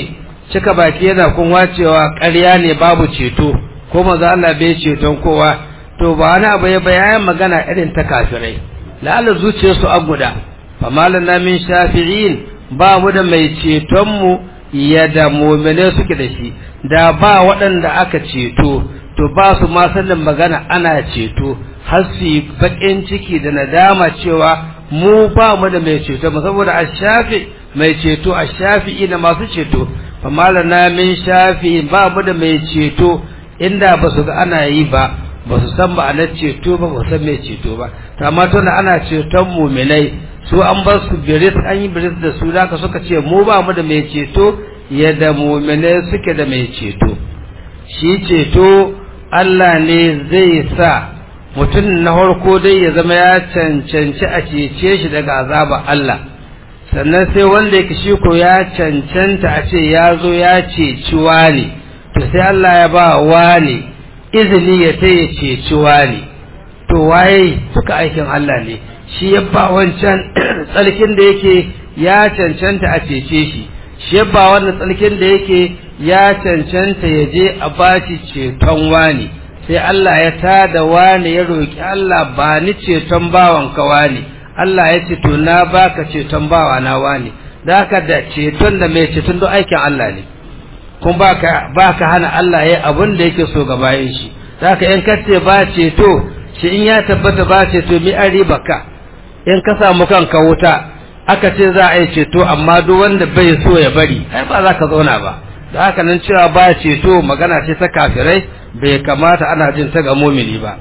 cika baki yana kunwa cewa ƙarya ne babu ceto ko maza Allah bai ceton kowa to ba wani abu ya bayan magana irin ta kafirai la'alla zuciyarsu an guda fa malana min shafi'in ba mu da mai ceton mu yadda mu'mine suke da shi da ba waɗanda aka ceto to ba su ma sanin magana ana ceto har su yi baƙin ciki da nadama cewa mu ba mu da mai ceto mu saboda a shafi mai ceto a shafi'i da masu ceto fa malana min shafi ba mu da mai ceto inda ba su ga ana yi ba ba su san ma'anar ceto ba ba san mai ceto ba to amma tunda ana ceton muminai su an bar su biris an yi biris da su da suka ce mu ba mu da mai ceto yadda muminai suke da mai ceto shi ceto Allah ne zai sa mutum na farko dai ya zama ya cancanci a cece shi daga azabar Allah sannan sai wanda yake shi ko ya cancanta a ce ya zo ya ceci wani to sai Allah ya ba wani izini ya ta ya ceci wani to waye suka aikin Allah ne shi ya ba wancan tsarkin da yake ya cancanta a cece shi shi ya ba wannan tsarkin da yake ya cancanta ya je a bashi ceton wani sai Allah ya tada wani ya roki Allah ba ni ceton bawan ka wani Allah ya ce to na baka ceton bawa na wani da haka da ceton da mai ceton don aikin Allah ne kuma baka baka hana Allah ya abin da yake so ga bayan shi da haka in kace ba ceto shi in ya tabbata ba ceto mi an riba ka in ka samu kanka wuta aka ce za a yi ceto amma duk wanda bai so ya bari ai ba za ka zauna ba da haka nan cewa ba ceto magana ce ta kafirai bai kamata ana jin ta ga mumini ba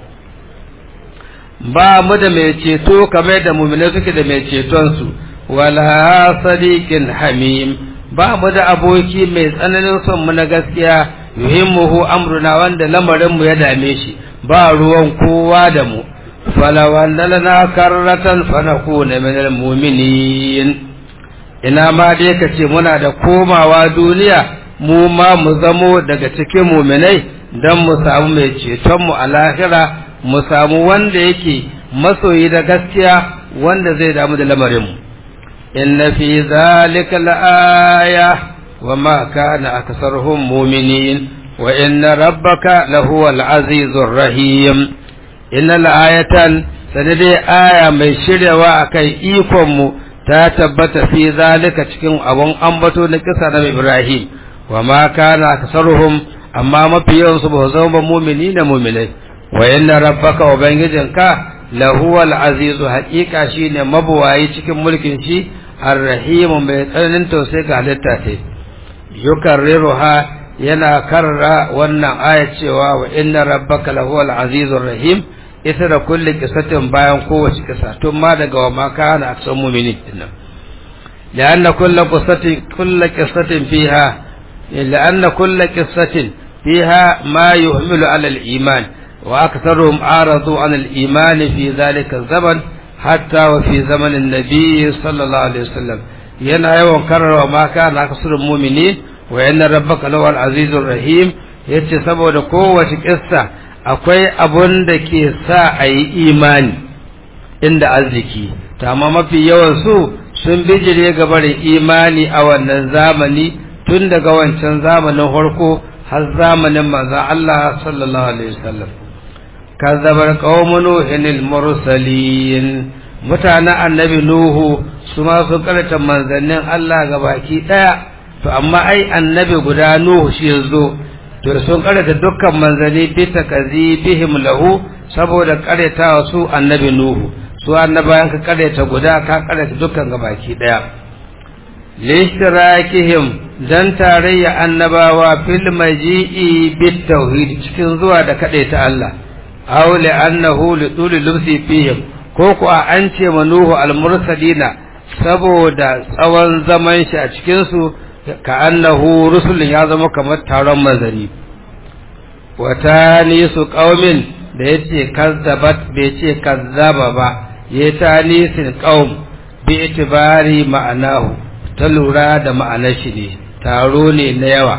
ba mu da mai ceto kamar da mumini suke da mai ceton su wala sadiqin hamim ba mu da aboki mai tsananin son mu na gaskiya yuhimmuhu amruna wanda lamarin mu ya dame shi ba ruwan kowa da mu falawan lana karratan fanakuna min almu'minin ina ma dai kace muna da komawa duniya mu ma mu zamo daga cikin mu'minai dan mu samu mai ceton mu a lahira mu samu wanda yake masoyi da gaskiya wanda zai damu da lamarin mu inna fi zalika la'aya wa ma kana aktharuhum mu'minin wa inna rabbaka lahuwal azizur rahim inna la'ayatan sanade aya mai shiryawa akan ikon mu ta tabbata fi zalika cikin abun ambato na kisa na Ibrahim wa ma kana aktharuhum amma mafi yawan su ba zama mu'mini da mu'minai wa inna rabbaka ubangijinka lahuwal azizu haqiqa shine mabuwayi cikin mulkin shi arrahimu mai tsananin tausayi ga halitta ce yukarriruha yana karra wannan aya cewa wa inna rabbaka lahuwal azizur rahim ita da kulli kisatin bayan kowace kisa tun ma daga wa ma kana aksan mu'minin dinnan لأن كل قصة كل قصة فيها لأن كل قصة فيها ما يحمل على الإيمان وأكثرهم عارضوا عن الإيمان في ذلك الزمن حتى وفي زمن النبي صلى الله عليه وسلم yana yawan karrawa ma kana kasrul mu'minin wa inna rabbaka lawal azizur rahim yace saboda kowace kissa akwai abun da ke sa a yi imani inda arziki to amma mafi yawan su sun bijire ga barin imani a wannan zamani tun daga wancan zamanin farko har zamanin manzon Allah sallallahu alaihi wasallam kazzabar qaumun nuhin mursalin mutanen annabi nuhu su ma sun karanta manzannin Allah ga baki daya to amma ai annabi guda nuhu shi yazo to sun karanta dukkan manzanni bi takazibihim lahu saboda karetawa su annabi nuhu su annabayan ka kareta guda ka kareta dukkan ga baki daya lishtirakihim dan tarayya annabawa fil maji'i bit tauhid cikin zuwa da kadaita Allah aw li annahu li tuli lubsi fihim ko ku an ce manuhu al-mursalina saboda tsawon zaman shi a cikinsu ka annahu rusulun ya zama kamar taron manzanni wata nisu ƙaumin da ya ce kazzabat bai ce kazzaba ba ya ta nisin ƙaum bi itibari ma'anahu ta lura da ma'anar shi ne taro ne na yawa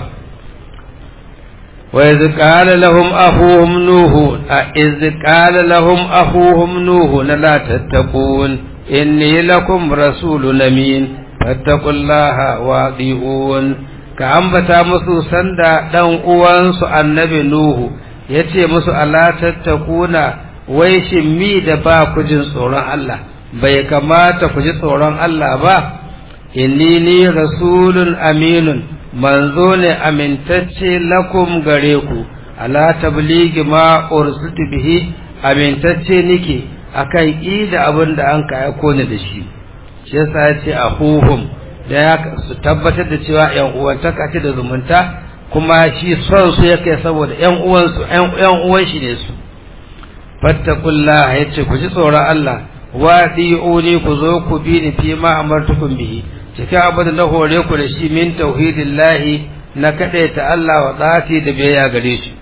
وإذ قال لهم أخوهم نوح إذ قال لهم أخوهم نوح لا تتقون إني لكم رسول أمين فاتقوا الله واطيعون ka ambata musu sanda dan uwansu annabi nuhu yace musu ala tattakuna wai shin mi da ba ku jin tsoron Allah bai kamata ku ji tsoron Allah ba inni ni rasulun aminun manzo ne amintacce lakum gare ku ala tabligi ma ursitu bihi amintacce nike akan ida abin da an ka aiko ni da shi shi yasa ya ce ahuhum da ya su tabbatar da cewa yan uwantaka ce da zumunta kuma shi son su yake saboda yan uwansu yan uwan shi ne su fattakullah yace ku ji tsoron Allah wa di'uni ku zo ku bi ni fi ma amartukum bihi cikin abin da na hore ku da shi min tauhidillahi na kadaita Allah wa tsati da biyayya gare shi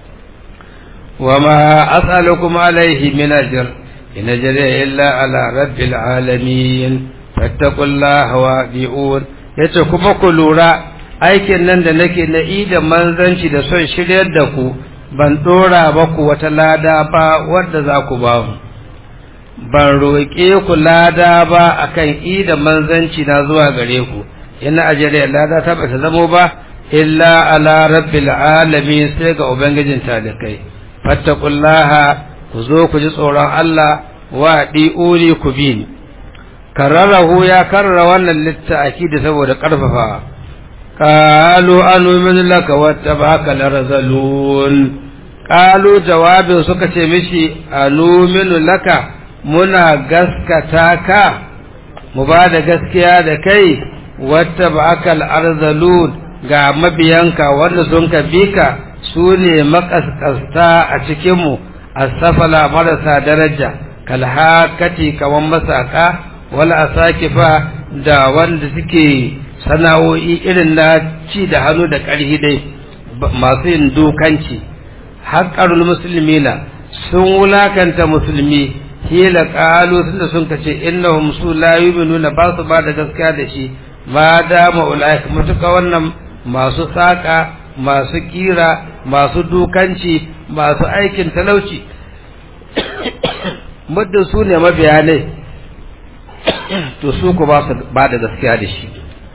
wa ma as'alukum alaihi min ajr in ajri illa ala rabbil alamin fattaqullaha wa di'un yace kuma ku lura aikin nan da nake na da manzanci da son shiryar da ku ban dora ba ku wata lada ba wadda za ku ba mu ban roƙe ku lada ba akan ida manzanci na zuwa gare ku ina ajere lada ta bata zamo ba illa ala rabbil alamin sai ga ubangijin talikai fattaqullaha ku zo ku ji tsoron Allah wa di'uni ku bi ni kararahu ya karrara wannan litta'aki da saboda karfafa qalu anu'minu laka wattaba'aka larzalun qalu jawabin suka ce mishi anu'minu laka muna gaskata ka mu ba da gaskiya da kai wattaba'aka larzalun ga mabiyanka wanda sun ka bi ka su ne makaskasta a cikinmu asafala marasa daraja kalhakati kawan masaka wala asakifa da wanda suke sana'o'i irin na ci da hannu da ƙarhi dai masu yin dukanci haƙarul musulmina sun wulakanta musulmi hila ƙalu tunda sun kace innahum su la yu'minuna ba su ba da gaskiya da shi ma dama ulaika mutuka wannan masu saƙa masu kira masu dukanci masu aikin talauci muddin su ne mabiya ne to su ku ba su ba da gaskiya da shi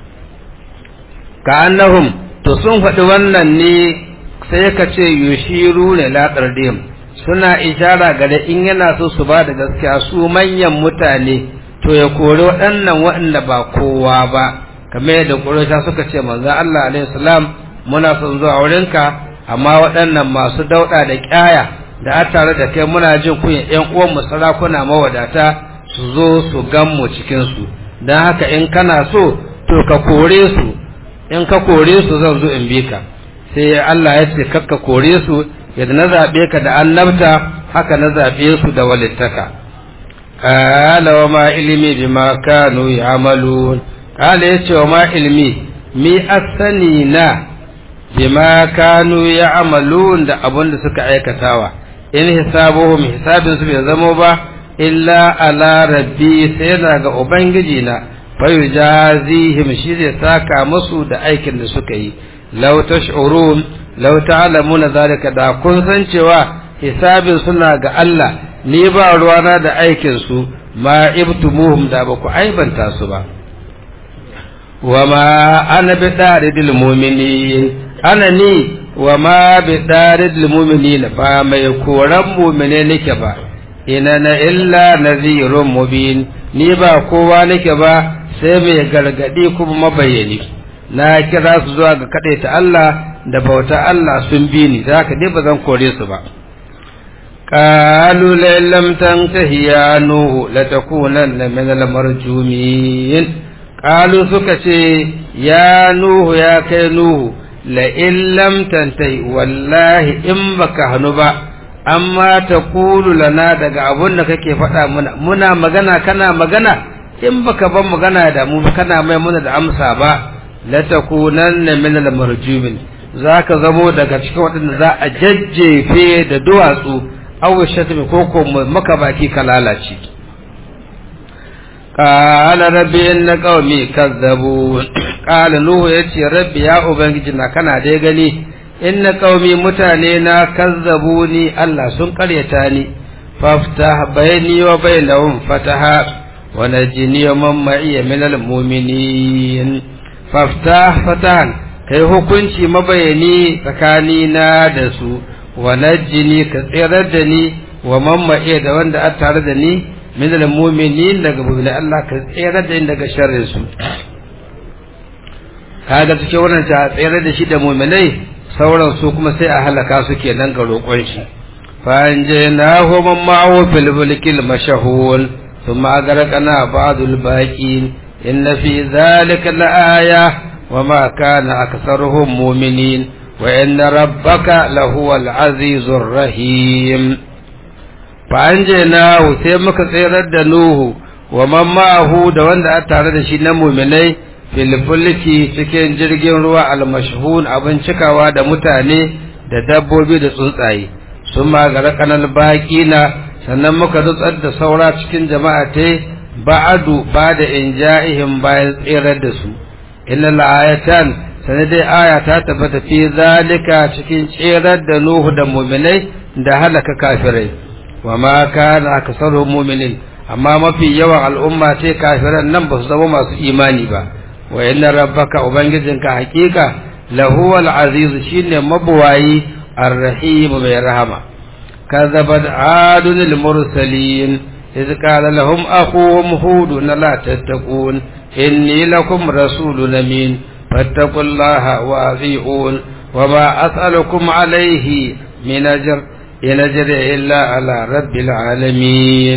ka annahum to sun faɗi wannan ne sai ka ce yushiru ne latsar dim suna ishara gare in yana so su ba da gaskiya su manyan mutane to ya kori waɗannan waɗanda ba kowa ba kamar yadda ƙurasha suka ce manzo Allah alaihi salam muna son zuwa wurinka amma waɗannan masu dauɗa da ƙyaya da a tare da kai muna jin kunya ƴan uwan mu sarakuna mawadata su zo su gan mu cikin su dan haka in kana so to ka kore su in ka kore su zan zo in bi ka sai Allah ya ce kakka kore su yadda na zabe ka da annabta haka na zabe su da walittaka qala wa ma ilmi bima kanu ya'malun qala yace wa ma ilmi mi asani na bima kanu ya'malun da abun da suka aikatawa in hisabuhum hisabin su bai zamo ba illa ala rabbi sai na ga ubangiji na fayu jazihim shi zai saka musu da aikin da suka yi law tash'urun law ta'lamuna zalika da kun san cewa hisabin suna ga Allah ni ba ruwana da aikin su ma ibtumuhum da ba ku aibanta su ba wama ana bi daridil mu'minin ana ni wama bi daridil mu'minin ba mai koran mu'mine nake ba ina na illa nazirun mubin ni ba kowa nake ba sai mai gargadi kuma mabayani na kira su zuwa ga ta Allah da bauta Allah sun bi ni za ka ba zan kore su ba qalu la lam tantahi ya nuhu la takunanna min al marjumin qalu suka ce ya nuhu ya kai nuhu la in lam tantahi wallahi in baka hanu ba amma ta kulu lana daga abun da kake faɗa muna muna magana kana magana in baka ban magana da mu kana mai muna da amsa ba la takunanna min al marjumin zaka zamo daga cikin waɗanda za a jajjefe da duwatsu aw shatmi ko ko maka baki ka lalace qala rabbi inna qaumi kazzabu qala nuhu yace rabbi ya ubangiji na kana dai gani inna qaumi mutane na kazzabuni Allah sun karyata ni faftah bayni wa bainahum fataha wa najini man ma'iya min almu'minin faftah fatahan kai hukunci mabayani tsakani na da su wa najjini ka tsirar da ni wa mamma'i da wanda a tare da ni min al-mu'minin daga mu'mini Allah ka tsirar da ni daga sharrin su kaga cikin wannan ta tsirar da shi da mu'minai sauran su kuma sai a halaka su kenan ga roƙon shi فأنجيناه من معه في الفلك المشهول ثم أغرقنا بعض الباقين إن في ذلك لآية وما كان أكثرهم مؤمنين وإن ربك لهو العزيز الرحيم فأنجيناه سيمك سيرد نوه ومن معه دوان دا أتعرض شينا مؤمني في الفلك cikin jirgin ruwa almashhun abin cikawa da mutane da dabbobi da tsuntsaye sun magara kanal baƙi na sannan muka nutsar da saura cikin jama'a ta ba'adu ba da in ja'ihim bayan tserar da su inna la'ayatan sannan dai aya ta tabbata fi zalika cikin tserar da nuhu da muminai da halaka kafirai wa ma kana aksaru mu'minin amma mafi yawan al'umma ce kafiran nan ba su zama masu imani ba wa inna rabbaka ubangijinka hakika lahuwal aziz shine mabuwayi الرحيم برحمة كذبت عاد المرسلين إذ قال لهم أخوهم هود لا تتقون إني لكم رسول أمين فاتقوا الله وأطيعون وما أسألكم عليه من أجر إن أجري إلا على رب العالمين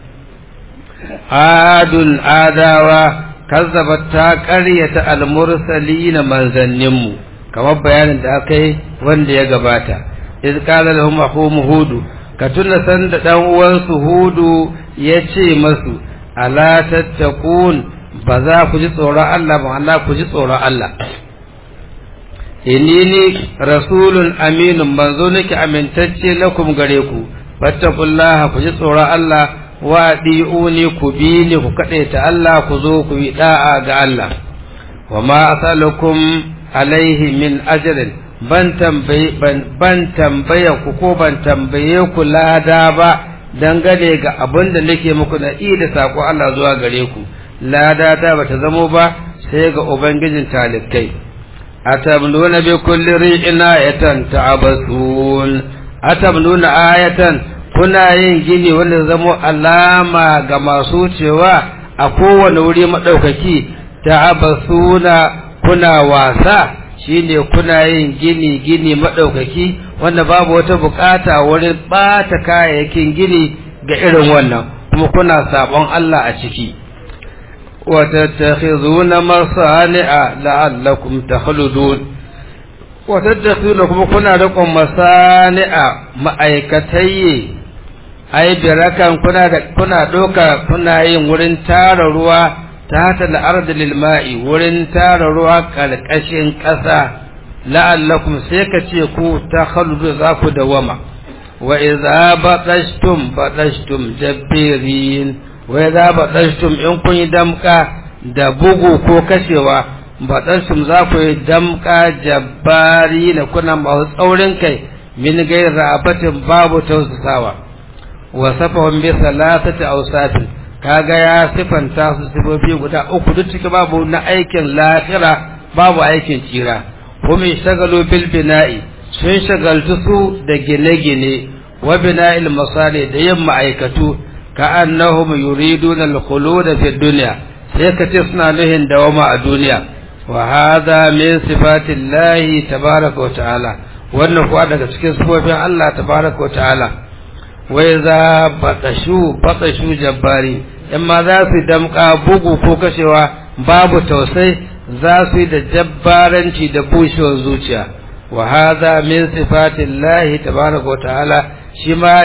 عاد آداوا كذبت تاكرية المرسلين من ذنموا kamar bayanin da aka yi wanda ya gabata iz qala lahum akhum hudu ka tuna san da dan uwansu hudu ya ce masu ala tattaqun ba za ku ji tsoron Allah ba Allah ku ji tsoron Allah inni ni rasulun aminun manzo nake amintacce lakum gare ku fattaqullaha ku ji tsoron Allah wa di'uni ku bi ni ku kadaita Allah ku zo ku yi da'a ga Allah wa ma asalukum alaihi min ajirin ban tambaye ban tambaya ku ko ban tambaye ku lada ba dangane ga abin da nake muku na da sako Allah zuwa gare ku lada ta bata zamo ba sai ga ubangijin talikai atamnuna bi kulli ri'in ayatan ta'abasun atamnuna ayatan kuna yin gini wanda zamo alama ga masu cewa a kowane wuri madaukaki ta'abasuna kuna wasa shine kuna yin gini gini madaukaki wanda babu wata bukata wurin bata kayayyakin gini ga irin wannan kuma kuna sabon Allah a ciki wa tattakhizuna masani'a la'allakum takhludun wa tattakhizuna kuma kuna riƙon masani'a ma'aikatai ai birakan kuna da kuna doka kuna yin wurin tara ruwa تحت الأرض للماء ورن تار روا كالكشن قسا لعلكم سيكتيكو تخلد ذاك دوما وإذا بطشتم بطشتم جبيرين وإذا بطشتم إن كن دمكا دبوغو كو كشوا بطشتم ذاك دمكا جبارين كنا مهوز أولين كي من غير رابة باب توسساوا وصفهم بثلاثة أوساط kaga ya sifanta su sifofi guda uku duk ciki babu na aikin lafira babu aikin tsira kuma shagalu bil bina'i sun shagaltu su da gine-gine wa bina'il masali da yin ma'aikatu ka annahum yuriduna al-khulud fi dunya sai ka ce suna nuhin dawama a duniya wa hadha min sifatillahi tabaraka wa ta'ala wannan kuwa daga cikin sifofin Allah tabaraka wa ta'ala wai za batashu batashu jabbari in ma za su damka bugu ko kashewa babu tausai za su yi da jabbaranci da bushewar zuciya wa hadha min sifatillahi tabaraka wa ta'ala shi ma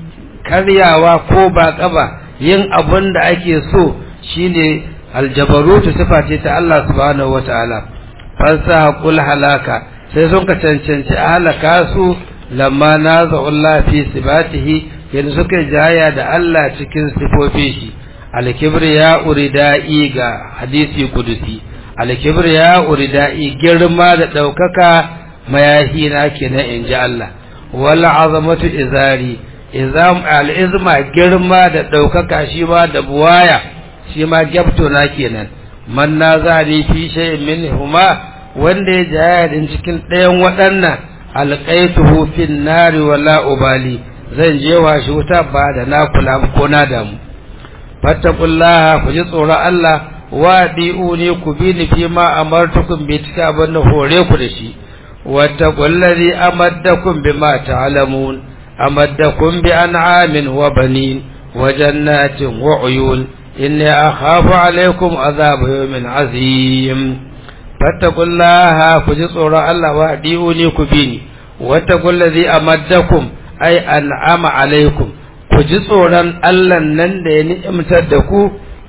karyawa ko ba kaba yin abun da ake so shine aljabarutu sifa ce ta Allah subhanahu wa ta'ala fansa kul halaka sai sun ka cancanci a halaka su lamma naza'ullah fi sifatihi yanzu suka jaya da Allah cikin sifofin shi alkibriya uridai ga hadisi kudusi alkibriya uridai girma da daukaka mayahi na kenan inji Allah wal azamatu izari izam al-izma girma da daukaka shi ma da buwaya shi ma gyabto na kenan man nazari fi shay'in minhuma wanda ya jayadin cikin ɗayan waɗannan alƙaituhu fin nari wala ubali zan je wa shi wuta ba da na kula ko na damu fattakullaha ku ji tsoron Allah wa ne ku bi ni fi ma amartukum bi tika abin da hore ku da shi wattaqullazi amaddakum bima ta'lamun amaddakum bi an'amin wa banin wa jannatin wa uyun inni akhafu alaykum azab yawmin azim fattakullaha ku ji tsoron Allah wa ne ku bi ni wattaqullazi amaddakum ay an'ama alaykum ku ji tsoron Allah nan da ya ni'imtar da ku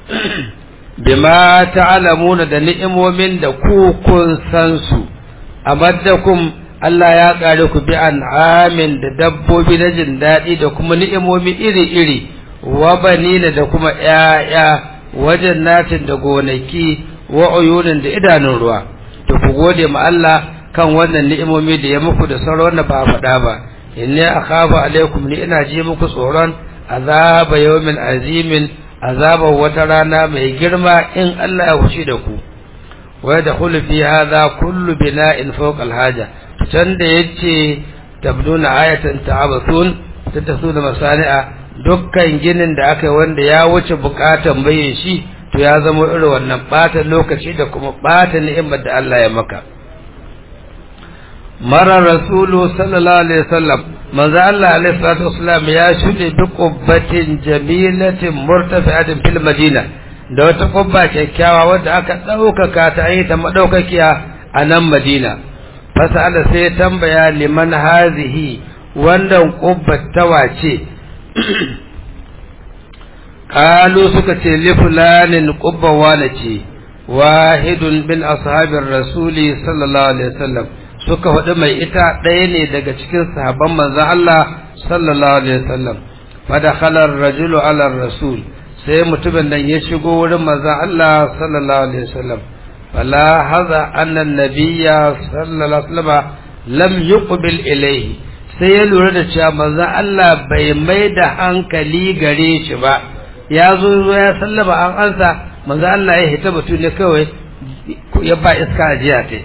bima ta'lamuna da ni'imomin da ku kun san su amaddakum Allah ya kare ku bi an'amin da dabbobi na jin daɗi da kuma ni'imomi iri-iri wa banina da kuma ƴaƴa wajen natin da gonaki wa uyunin da idanun ruwa to ku gode ma Allah kan wannan ni'imomi da ya muku da sauran wanda ba faɗa ba inni akhafu alaikum ni ina ji muku tsoron azaba yawmin azimin azaba wata rana mai girma in Allah ya wuce da ku wa yadkhulu fi hadha kullu bina'in fawqa al-haja can da yace tabduna ayatan ta'abathun tatasuna masani'a dukkan ginin da aka yi wanda ya wuce bukatan bayin shi to ya zama irin wannan bata lokaci da kuma bata ni'imar da Allah ya maka mara rasulu sallallahu alaihi wasallam manzo Allah alaihi salatu wasallam ya shude bi qubbatin jamilatin murtafi'atin fil madina da wata kubba kyakkyawa wadda aka ɗaukaka ta yi ta madaukakiya a nan madina fasala sai tambaya liman hazihi wannan kubbat ta wace qalu suka ce li fulanin qubba wala ce wahidun bin ashabir rasuli sallallahu alaihi wasallam suka faɗi mai ita ɗaya ne daga cikin sahabban manzon Allah sallallahu alaihi wasallam fadakhala ar-rajulu ala rasul sai mutumin nan ya shigo wurin manzon Allah sallallahu alaihi wasallam fala hadha anna an-nabiyya sallallahu alaihi wasallam lam yuqbil ilayhi sai ya lura da cewa manzon Allah bai mai da hankali gare shi ba ya zo ya sallama an ansa manzon Allah ya hita batu ne kawai ya ba iska ajiya ta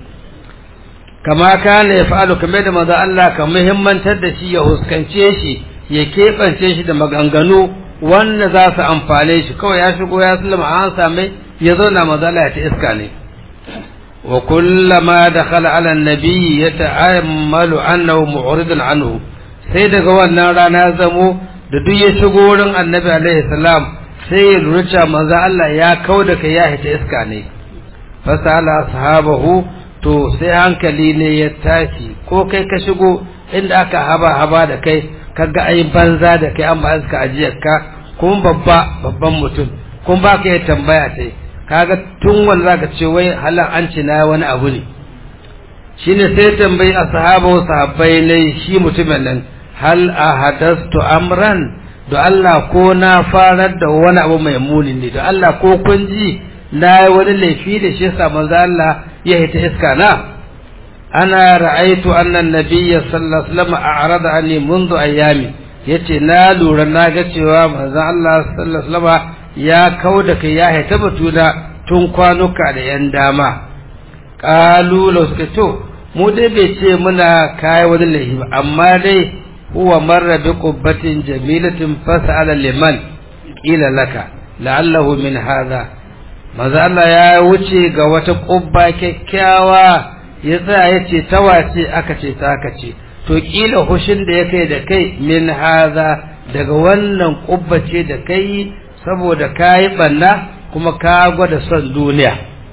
kama kana ya fa'alu kamar da manzo Allah ka muhimmantar da shi ya huskance shi ya keɓance shi da maganganu wanda za su amfane shi kawai ya shigo ya sallama an same ya zauna manzo Allah ya ta iska ne wa kullama dakhala ala an-nabi yata'ammalu annahu mu'ridun anhu sai daga wannan rana zamo da duk ya shigo wurin annabi alaihi salam sai ya lura cewa manzo Allah ya kauda kai ya hita iska ne fasala ashabahu to sai hankali ne ya tashi ko kai ka shigo inda aka haba haba da kai kaga ai banza da kai an ba ka ajiyar ka kuma babba babban mutum kuma ba ka yi tambaya sai kaga tun wanda zaka ce wai halan an ci na wani abu ne shine sai tambayi ashabu sahabbai ne shi mutumin nan hal ahadastu amran do Allah ko na farar da wani abu mai muni ne do Allah ko kun ji na yi wani laifi da shi sa manzo Allah ya hita iska na ana ra'aitu anna nabiyya sallallahu alaihi wasallam a'rada anni منذ ayami yace na lura na ga cewa manzo Allah sallallahu alaihi wasallam ya kauda kai ya hita batuna tun kwanuka da yan dama qalu law suka to mu dai bai ce muna kai wani laifi ba amma dai huwa marra bi qubbatin jamilatin fas'ala liman ila laka la'allahu min hadha maza Allah ya wuce ga wata ƙubba kyakkyawa ya tsaya ya ce ta wace aka ce ta aka ce to ƙila hushin da ya kai da kai min haza daga wannan ƙubba ce da kai saboda ka yi ɓanna kuma ka gwada son duniya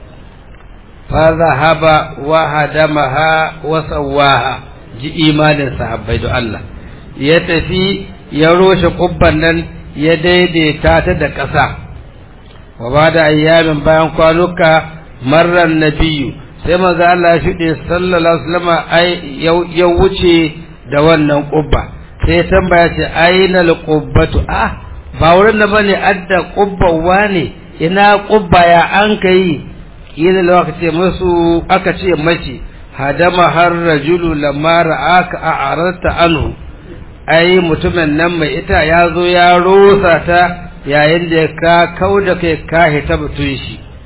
fa zahaba wa hadamaha wa sawaha ji imanin sahabbai da Allah ya tafi ya roshe ƙubban nan ya daidaita ta da ƙasa wa ba da ayyamin bayan kwanuka marar nabiyu sai maza Allah ya shuɗe sallallahu alaihi wasallam ai ya wuce da wannan ƙubba sai ya tambaya ce aina alqubbatu ah ba wurin da bane adda ƙubban wane ina ƙubba ya an kai kila lawa ka ce musu aka ce mace hadama har rajulu lamma ra'aka a'arata anhu ai mutumin nan mai ita ya zo ya rosa ta yayin da ka kau da kai ka hita batun shi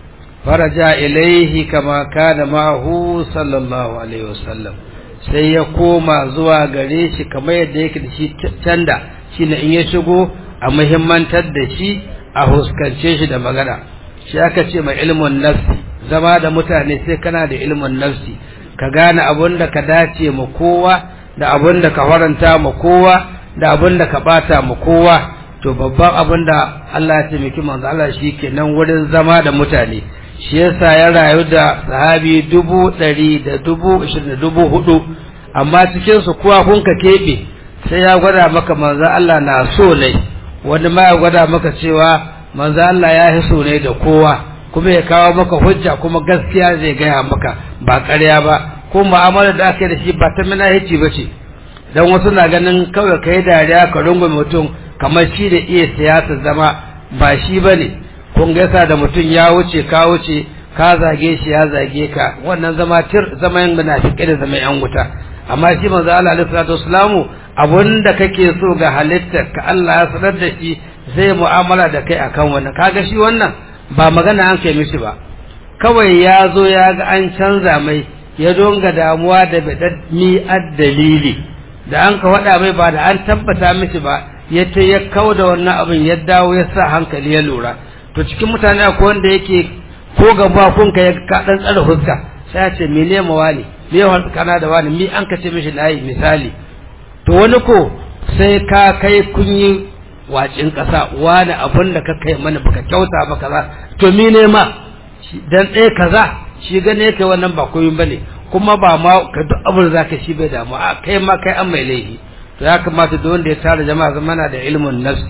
faraja ilaihi kama kana ma'ahu sallallahu alaihi wasallam sai ya koma zuwa gare shi kamar yadda yake da shi canda shine in ya shigo a muhimmantar da shi a huskance shi da magana shi aka ce mai ilmin nafsi zama da mutane sai kana da ilmin nafsi ka gane abin da ka dace ma kowa da abin da ka faranta ma kowa da abin da ka bata ma kowa to babban abin da Allah ya taimaki manzo Allah shi kenan wurin zama da mutane shi yasa ya rayu da sahabi dubu ɗari da dubu ishirin da dubu hudu amma cikin su kuwa kun ka keɓe sai ya gwada maka manzo Allah na so ne wani ma ya gwada maka cewa manzo Allah ya yi so ne da kowa kuma ya kawo maka hujja kuma gaskiya zai gaya maka ba ƙarya ba ko mu'amala da aka yi da shi ba ta minahici ba ce dan wasu na ganin kawai kai dariya ka rungume mutum kamar shi da iya siyasa zama ba shi ba ne kun gaisa da mutum ya wuce ka wuce ka zage shi ya zage ka wannan zama tir zama yan munafiki da zama yan wuta amma shi manzo Allah alaihi salatu wasalamu abunda kake so ga halittar ka Allah ya sanar da shi zai mu'amala da kai akan wannan kaga shi wannan ba magana an kai mishi ba kawai ya zo ya ga an canza mai ya donga damuwa da bidad mi dalili da an ka faɗa mai ba da an tabbata mishi ba ya ta ya kau da wannan abin ya dawo ya sa hankali ya lura to cikin mutane akwai wanda yake ko gaba kun ka ya ka dan tsara huska sai ya ce me ne mawali me ya kana da wani mi an ka ce mishi layi misali to wani ko sai ka kai kun yi wacin kasa wani abin da ka kai mana baka kyauta ba kaza to mi ne ma dan ɗaya kaza shi gane kai wannan ba koyin bane kuma ba ma ka duk abin da zaka shi bai damu a kai ma kai an mai laifi to ya kamata duk wanda ya tara jama'a zamana da ilmun nafsi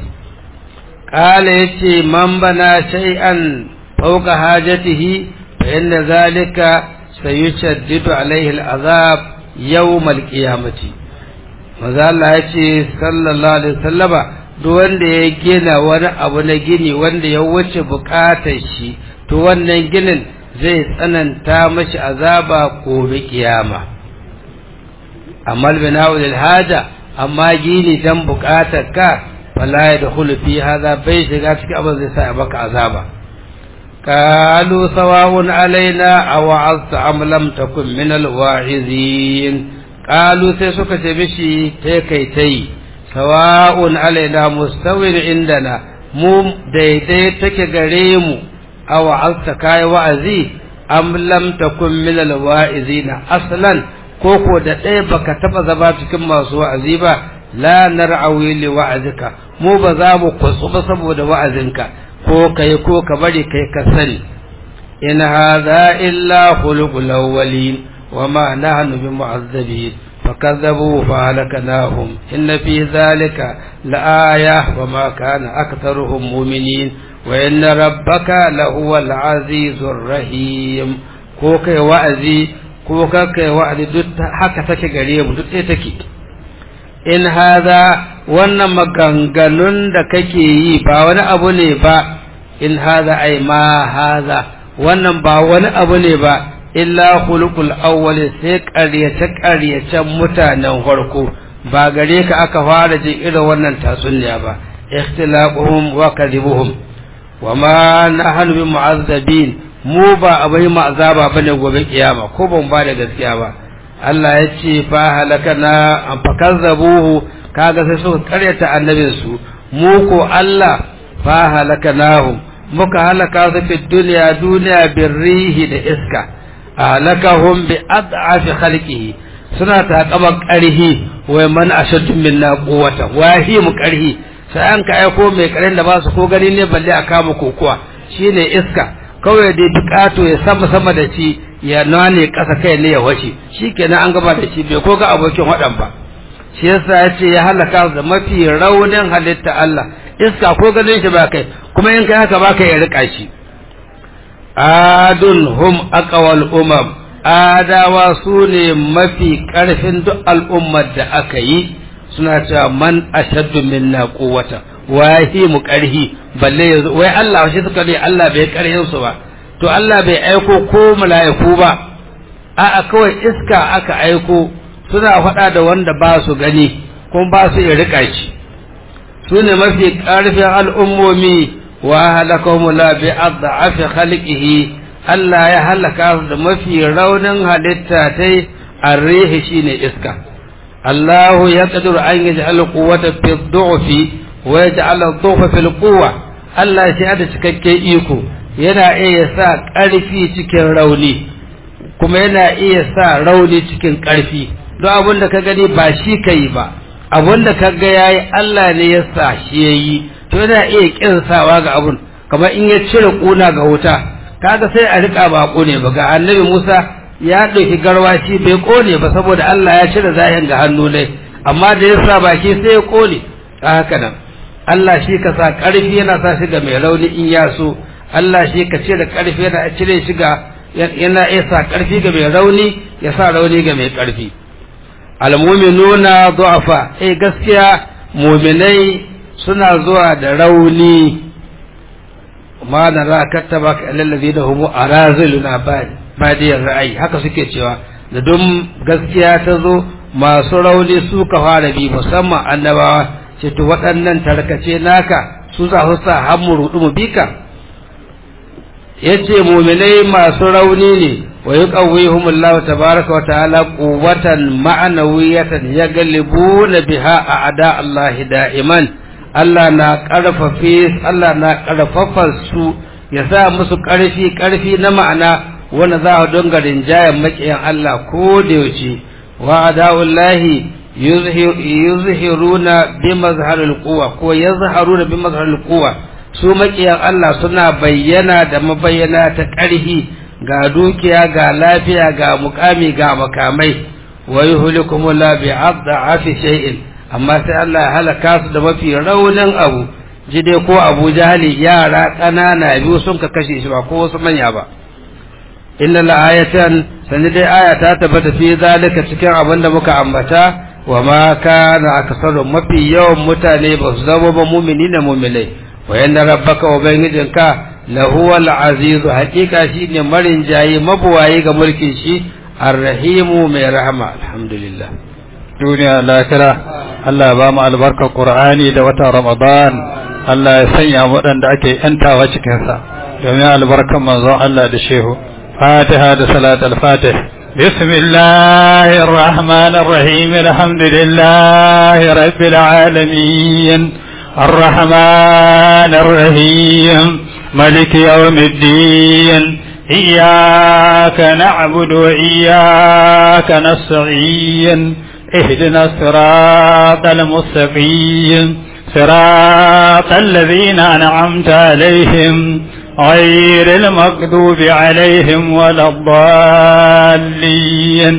qala yace man bana shay'an fawqa hajatihi fa inna zalika sayushaddidu alaihi al'azab yawm al-qiyamati maza Allah yace sallallahu alaihi wasallama duk wanda ya gina wani abu na gini wanda ya wuce bukatar shi to wannan ginin zai tsananta mashi azaba gobe kiyama amma bina'u lil haja amma gini dan bukatar ka fala yadkhulu fi hadha bai shiga cikin abin zai sa baka azaba qalu sawa'un alaina aw azta am lam takun min al wa'izin qalu sai suka ce mishi tai kai tai sawa'un alaina mustawin indana mu daidai take gare mu aw azta kai wa'azi am lam takun min al wa'izina aslan ko ko da ɗaya baka taba zama cikin masu wa'azi ba la nar'awi li wa'azika mu ba za mu kwatsu ba saboda wa'azinka ko kai ko ka bari kai ka sani in hadha illa khuluqul awwalin wa ma nahnu bi mu'azzabin فكذبوا فهلكناهم إن في ذلك لآية وما كان أكثرهم مؤمنين وإن ربك لهو العزيز الرحيم كوكي وأزي ko kai wa'adi duk haka take gare mu duk ɗaya take in haza wannan maganganun da kake yi ba wani abu ne ba in haza ai ma haza wannan ba wani abu ne ba illa khuluqul awwal sai ƙaryace ƙaryacen mutanen farko ba gare ka aka fara jin irin wannan tatsuniya ba ikhtilaquhum wa kadhibuhum wa ma nahnu bi mu'azzabin mu ba a bai mu azaba bane gobe kiyama ko ban ba da gaskiya ba Allah ya ce fa halakana an fakazzabuhu kaga sai suka karyata annabin su mu ko Allah fa halakanahum muka halaka su fi duniya duniya birrihi da iska halakahum bi ad'afi khalqihi suna taƙaban ƙarhi wai man ashaddu minna quwwata wahi mu ƙarhi sai an ka aiko mai ƙarin da ba su ko gani ne balle a kama kokuwa shine iska kawai dai bukato ya sama sama da shi ya nane ƙasa kai ne ya washe shi kenan an gaba da shi bai ko ga abokin waɗan ba shi yasa ya ce ya halaka da mafi raunin halitta Allah iska ko ganin shi ba kai kuma in kai haka ba ka ya rika shi adun hum aqwal umam adawa su ne mafi ƙarfin duk al'ummar da aka yi suna cewa man ashaddu minna quwwata wahi mu ƙarhi balle yanzu wai Allah shi suka ne Allah bai ƙarhin su ba to Allah bai aiko ko mala'iku ba a'a kawai iska aka aiko suna faɗa da wanda ba su gani kuma ba su iya rika shi su ne mafi ƙarfin al'ummomi wa halakahum la bi adhafi khalqihi Allah ya halaka su da mafi raunin halitta tai arrihi shine iska Allah ya qadiru an yaj'al quwwata fi dhu'fi wa yaj'al dhu'fa fil quwwa Allah shi da cikakken iko yana iya sa ƙarfi cikin rauni kuma yana iya sa rauni cikin ƙarfi don abin da ka gani ba shi ka yi ba abin da ka ga yayi Allah ne ya sa shi ya yi to yana iya kinsawa ga abun kamar in ya cire kuna ga wuta kaga sai a rika ba kone ba ga annabi Musa ya ɗauki garwashi bai kone ba saboda Allah ya cire zahin ga hannu ne amma da ya sa baki sai ya kone haka nan Allah shi ka sa ƙarfi yana sa shi ga mai rauni in ya so Allah shi ka cire ƙarfi yana cire shi ga yana iya sa ƙarfi ga mai rauni ya sa rauni ga mai ƙarfi almuminuna du'afa eh gaskiya muminai suna zuwa da rauni ma na ra kattaba ka alallazi da humu araziluna badiyar ra'ayi haka suke cewa da don gaskiya ta zo masu rauni su ka fara bi musamman annabawa ce to waɗannan tarkace naka su za su sa har mu rudu mu bika yace muminai masu rauni ne wa yuqawwihum Allah tabaaraka wa ta'ala quwwatan ma'nawiyatan yaglibuna biha a'da Allah da'iman Allah na karfafe Allah na karfafa su ya sa musu karfi karfi na ma'ana wanda za a donga rinjayen makiyan Allah ko da yaushe wa ada'ullahi yuzhiruna bi mazharil quwwa ko yazharuna bi mazharil quwwa su makiyan Allah suna bayyana da mabayyana ta ƙarfi ga dukiya ga lafiya ga mukami ga makamai wa yuhlikum la bi adhafi shay'in amma sai Allah ya halaka su da mafi raunin abu jide ko Abu Jahali yara ƙanana biyu sun ka kashe shi ba ko wasu manya ba inna la ayatan sani dai aya ta tabbata fi zalika cikin abin da muka ambata wa ma kana aksaru mafi yawan mutane ba su zama ba mumini da muminai wa yanda rabbaka ubangijinka lahuwal azizu hakika shine marin jayi mabuwayi ga mulkin shi arrahimu mai rahama alhamdulillah duniya lakira Allah ba mu albarkar Qur'ani da watan Ramadan Allah ya sanya waɗanda ake yantawa cikin sa domin albarkar manzon Allah da shehu Fatiha da salat al-Fatih بسم الله الرحمن الرحيم الحمد لله رب العالمين الرحمن الرحيم ملك يوم الدين إياك نعبد وإياك نستعين اهدنا الصراط المستقيم صراط الذين أنعمت عليهم غير المغضوب عليهم ولا الضالين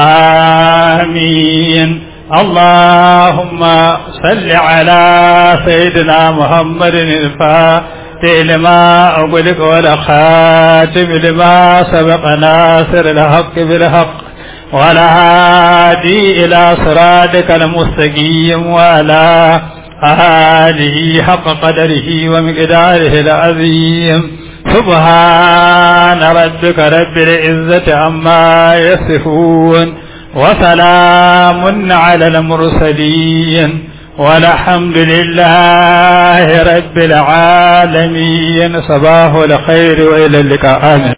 آمين اللهم صل على سيدنا محمد الفاتح لما أغلق والخاتم لما سبق ناصر الحق بالحق ولا هادي إلى صراطك المستقيم وعلى آله حق قدره ومقداره العظيم سبحان ربك رب العزة عما يصفون وسلام على المرسلين والحمد لله رب العالمين صباح الخير وإلى اللقاء آمين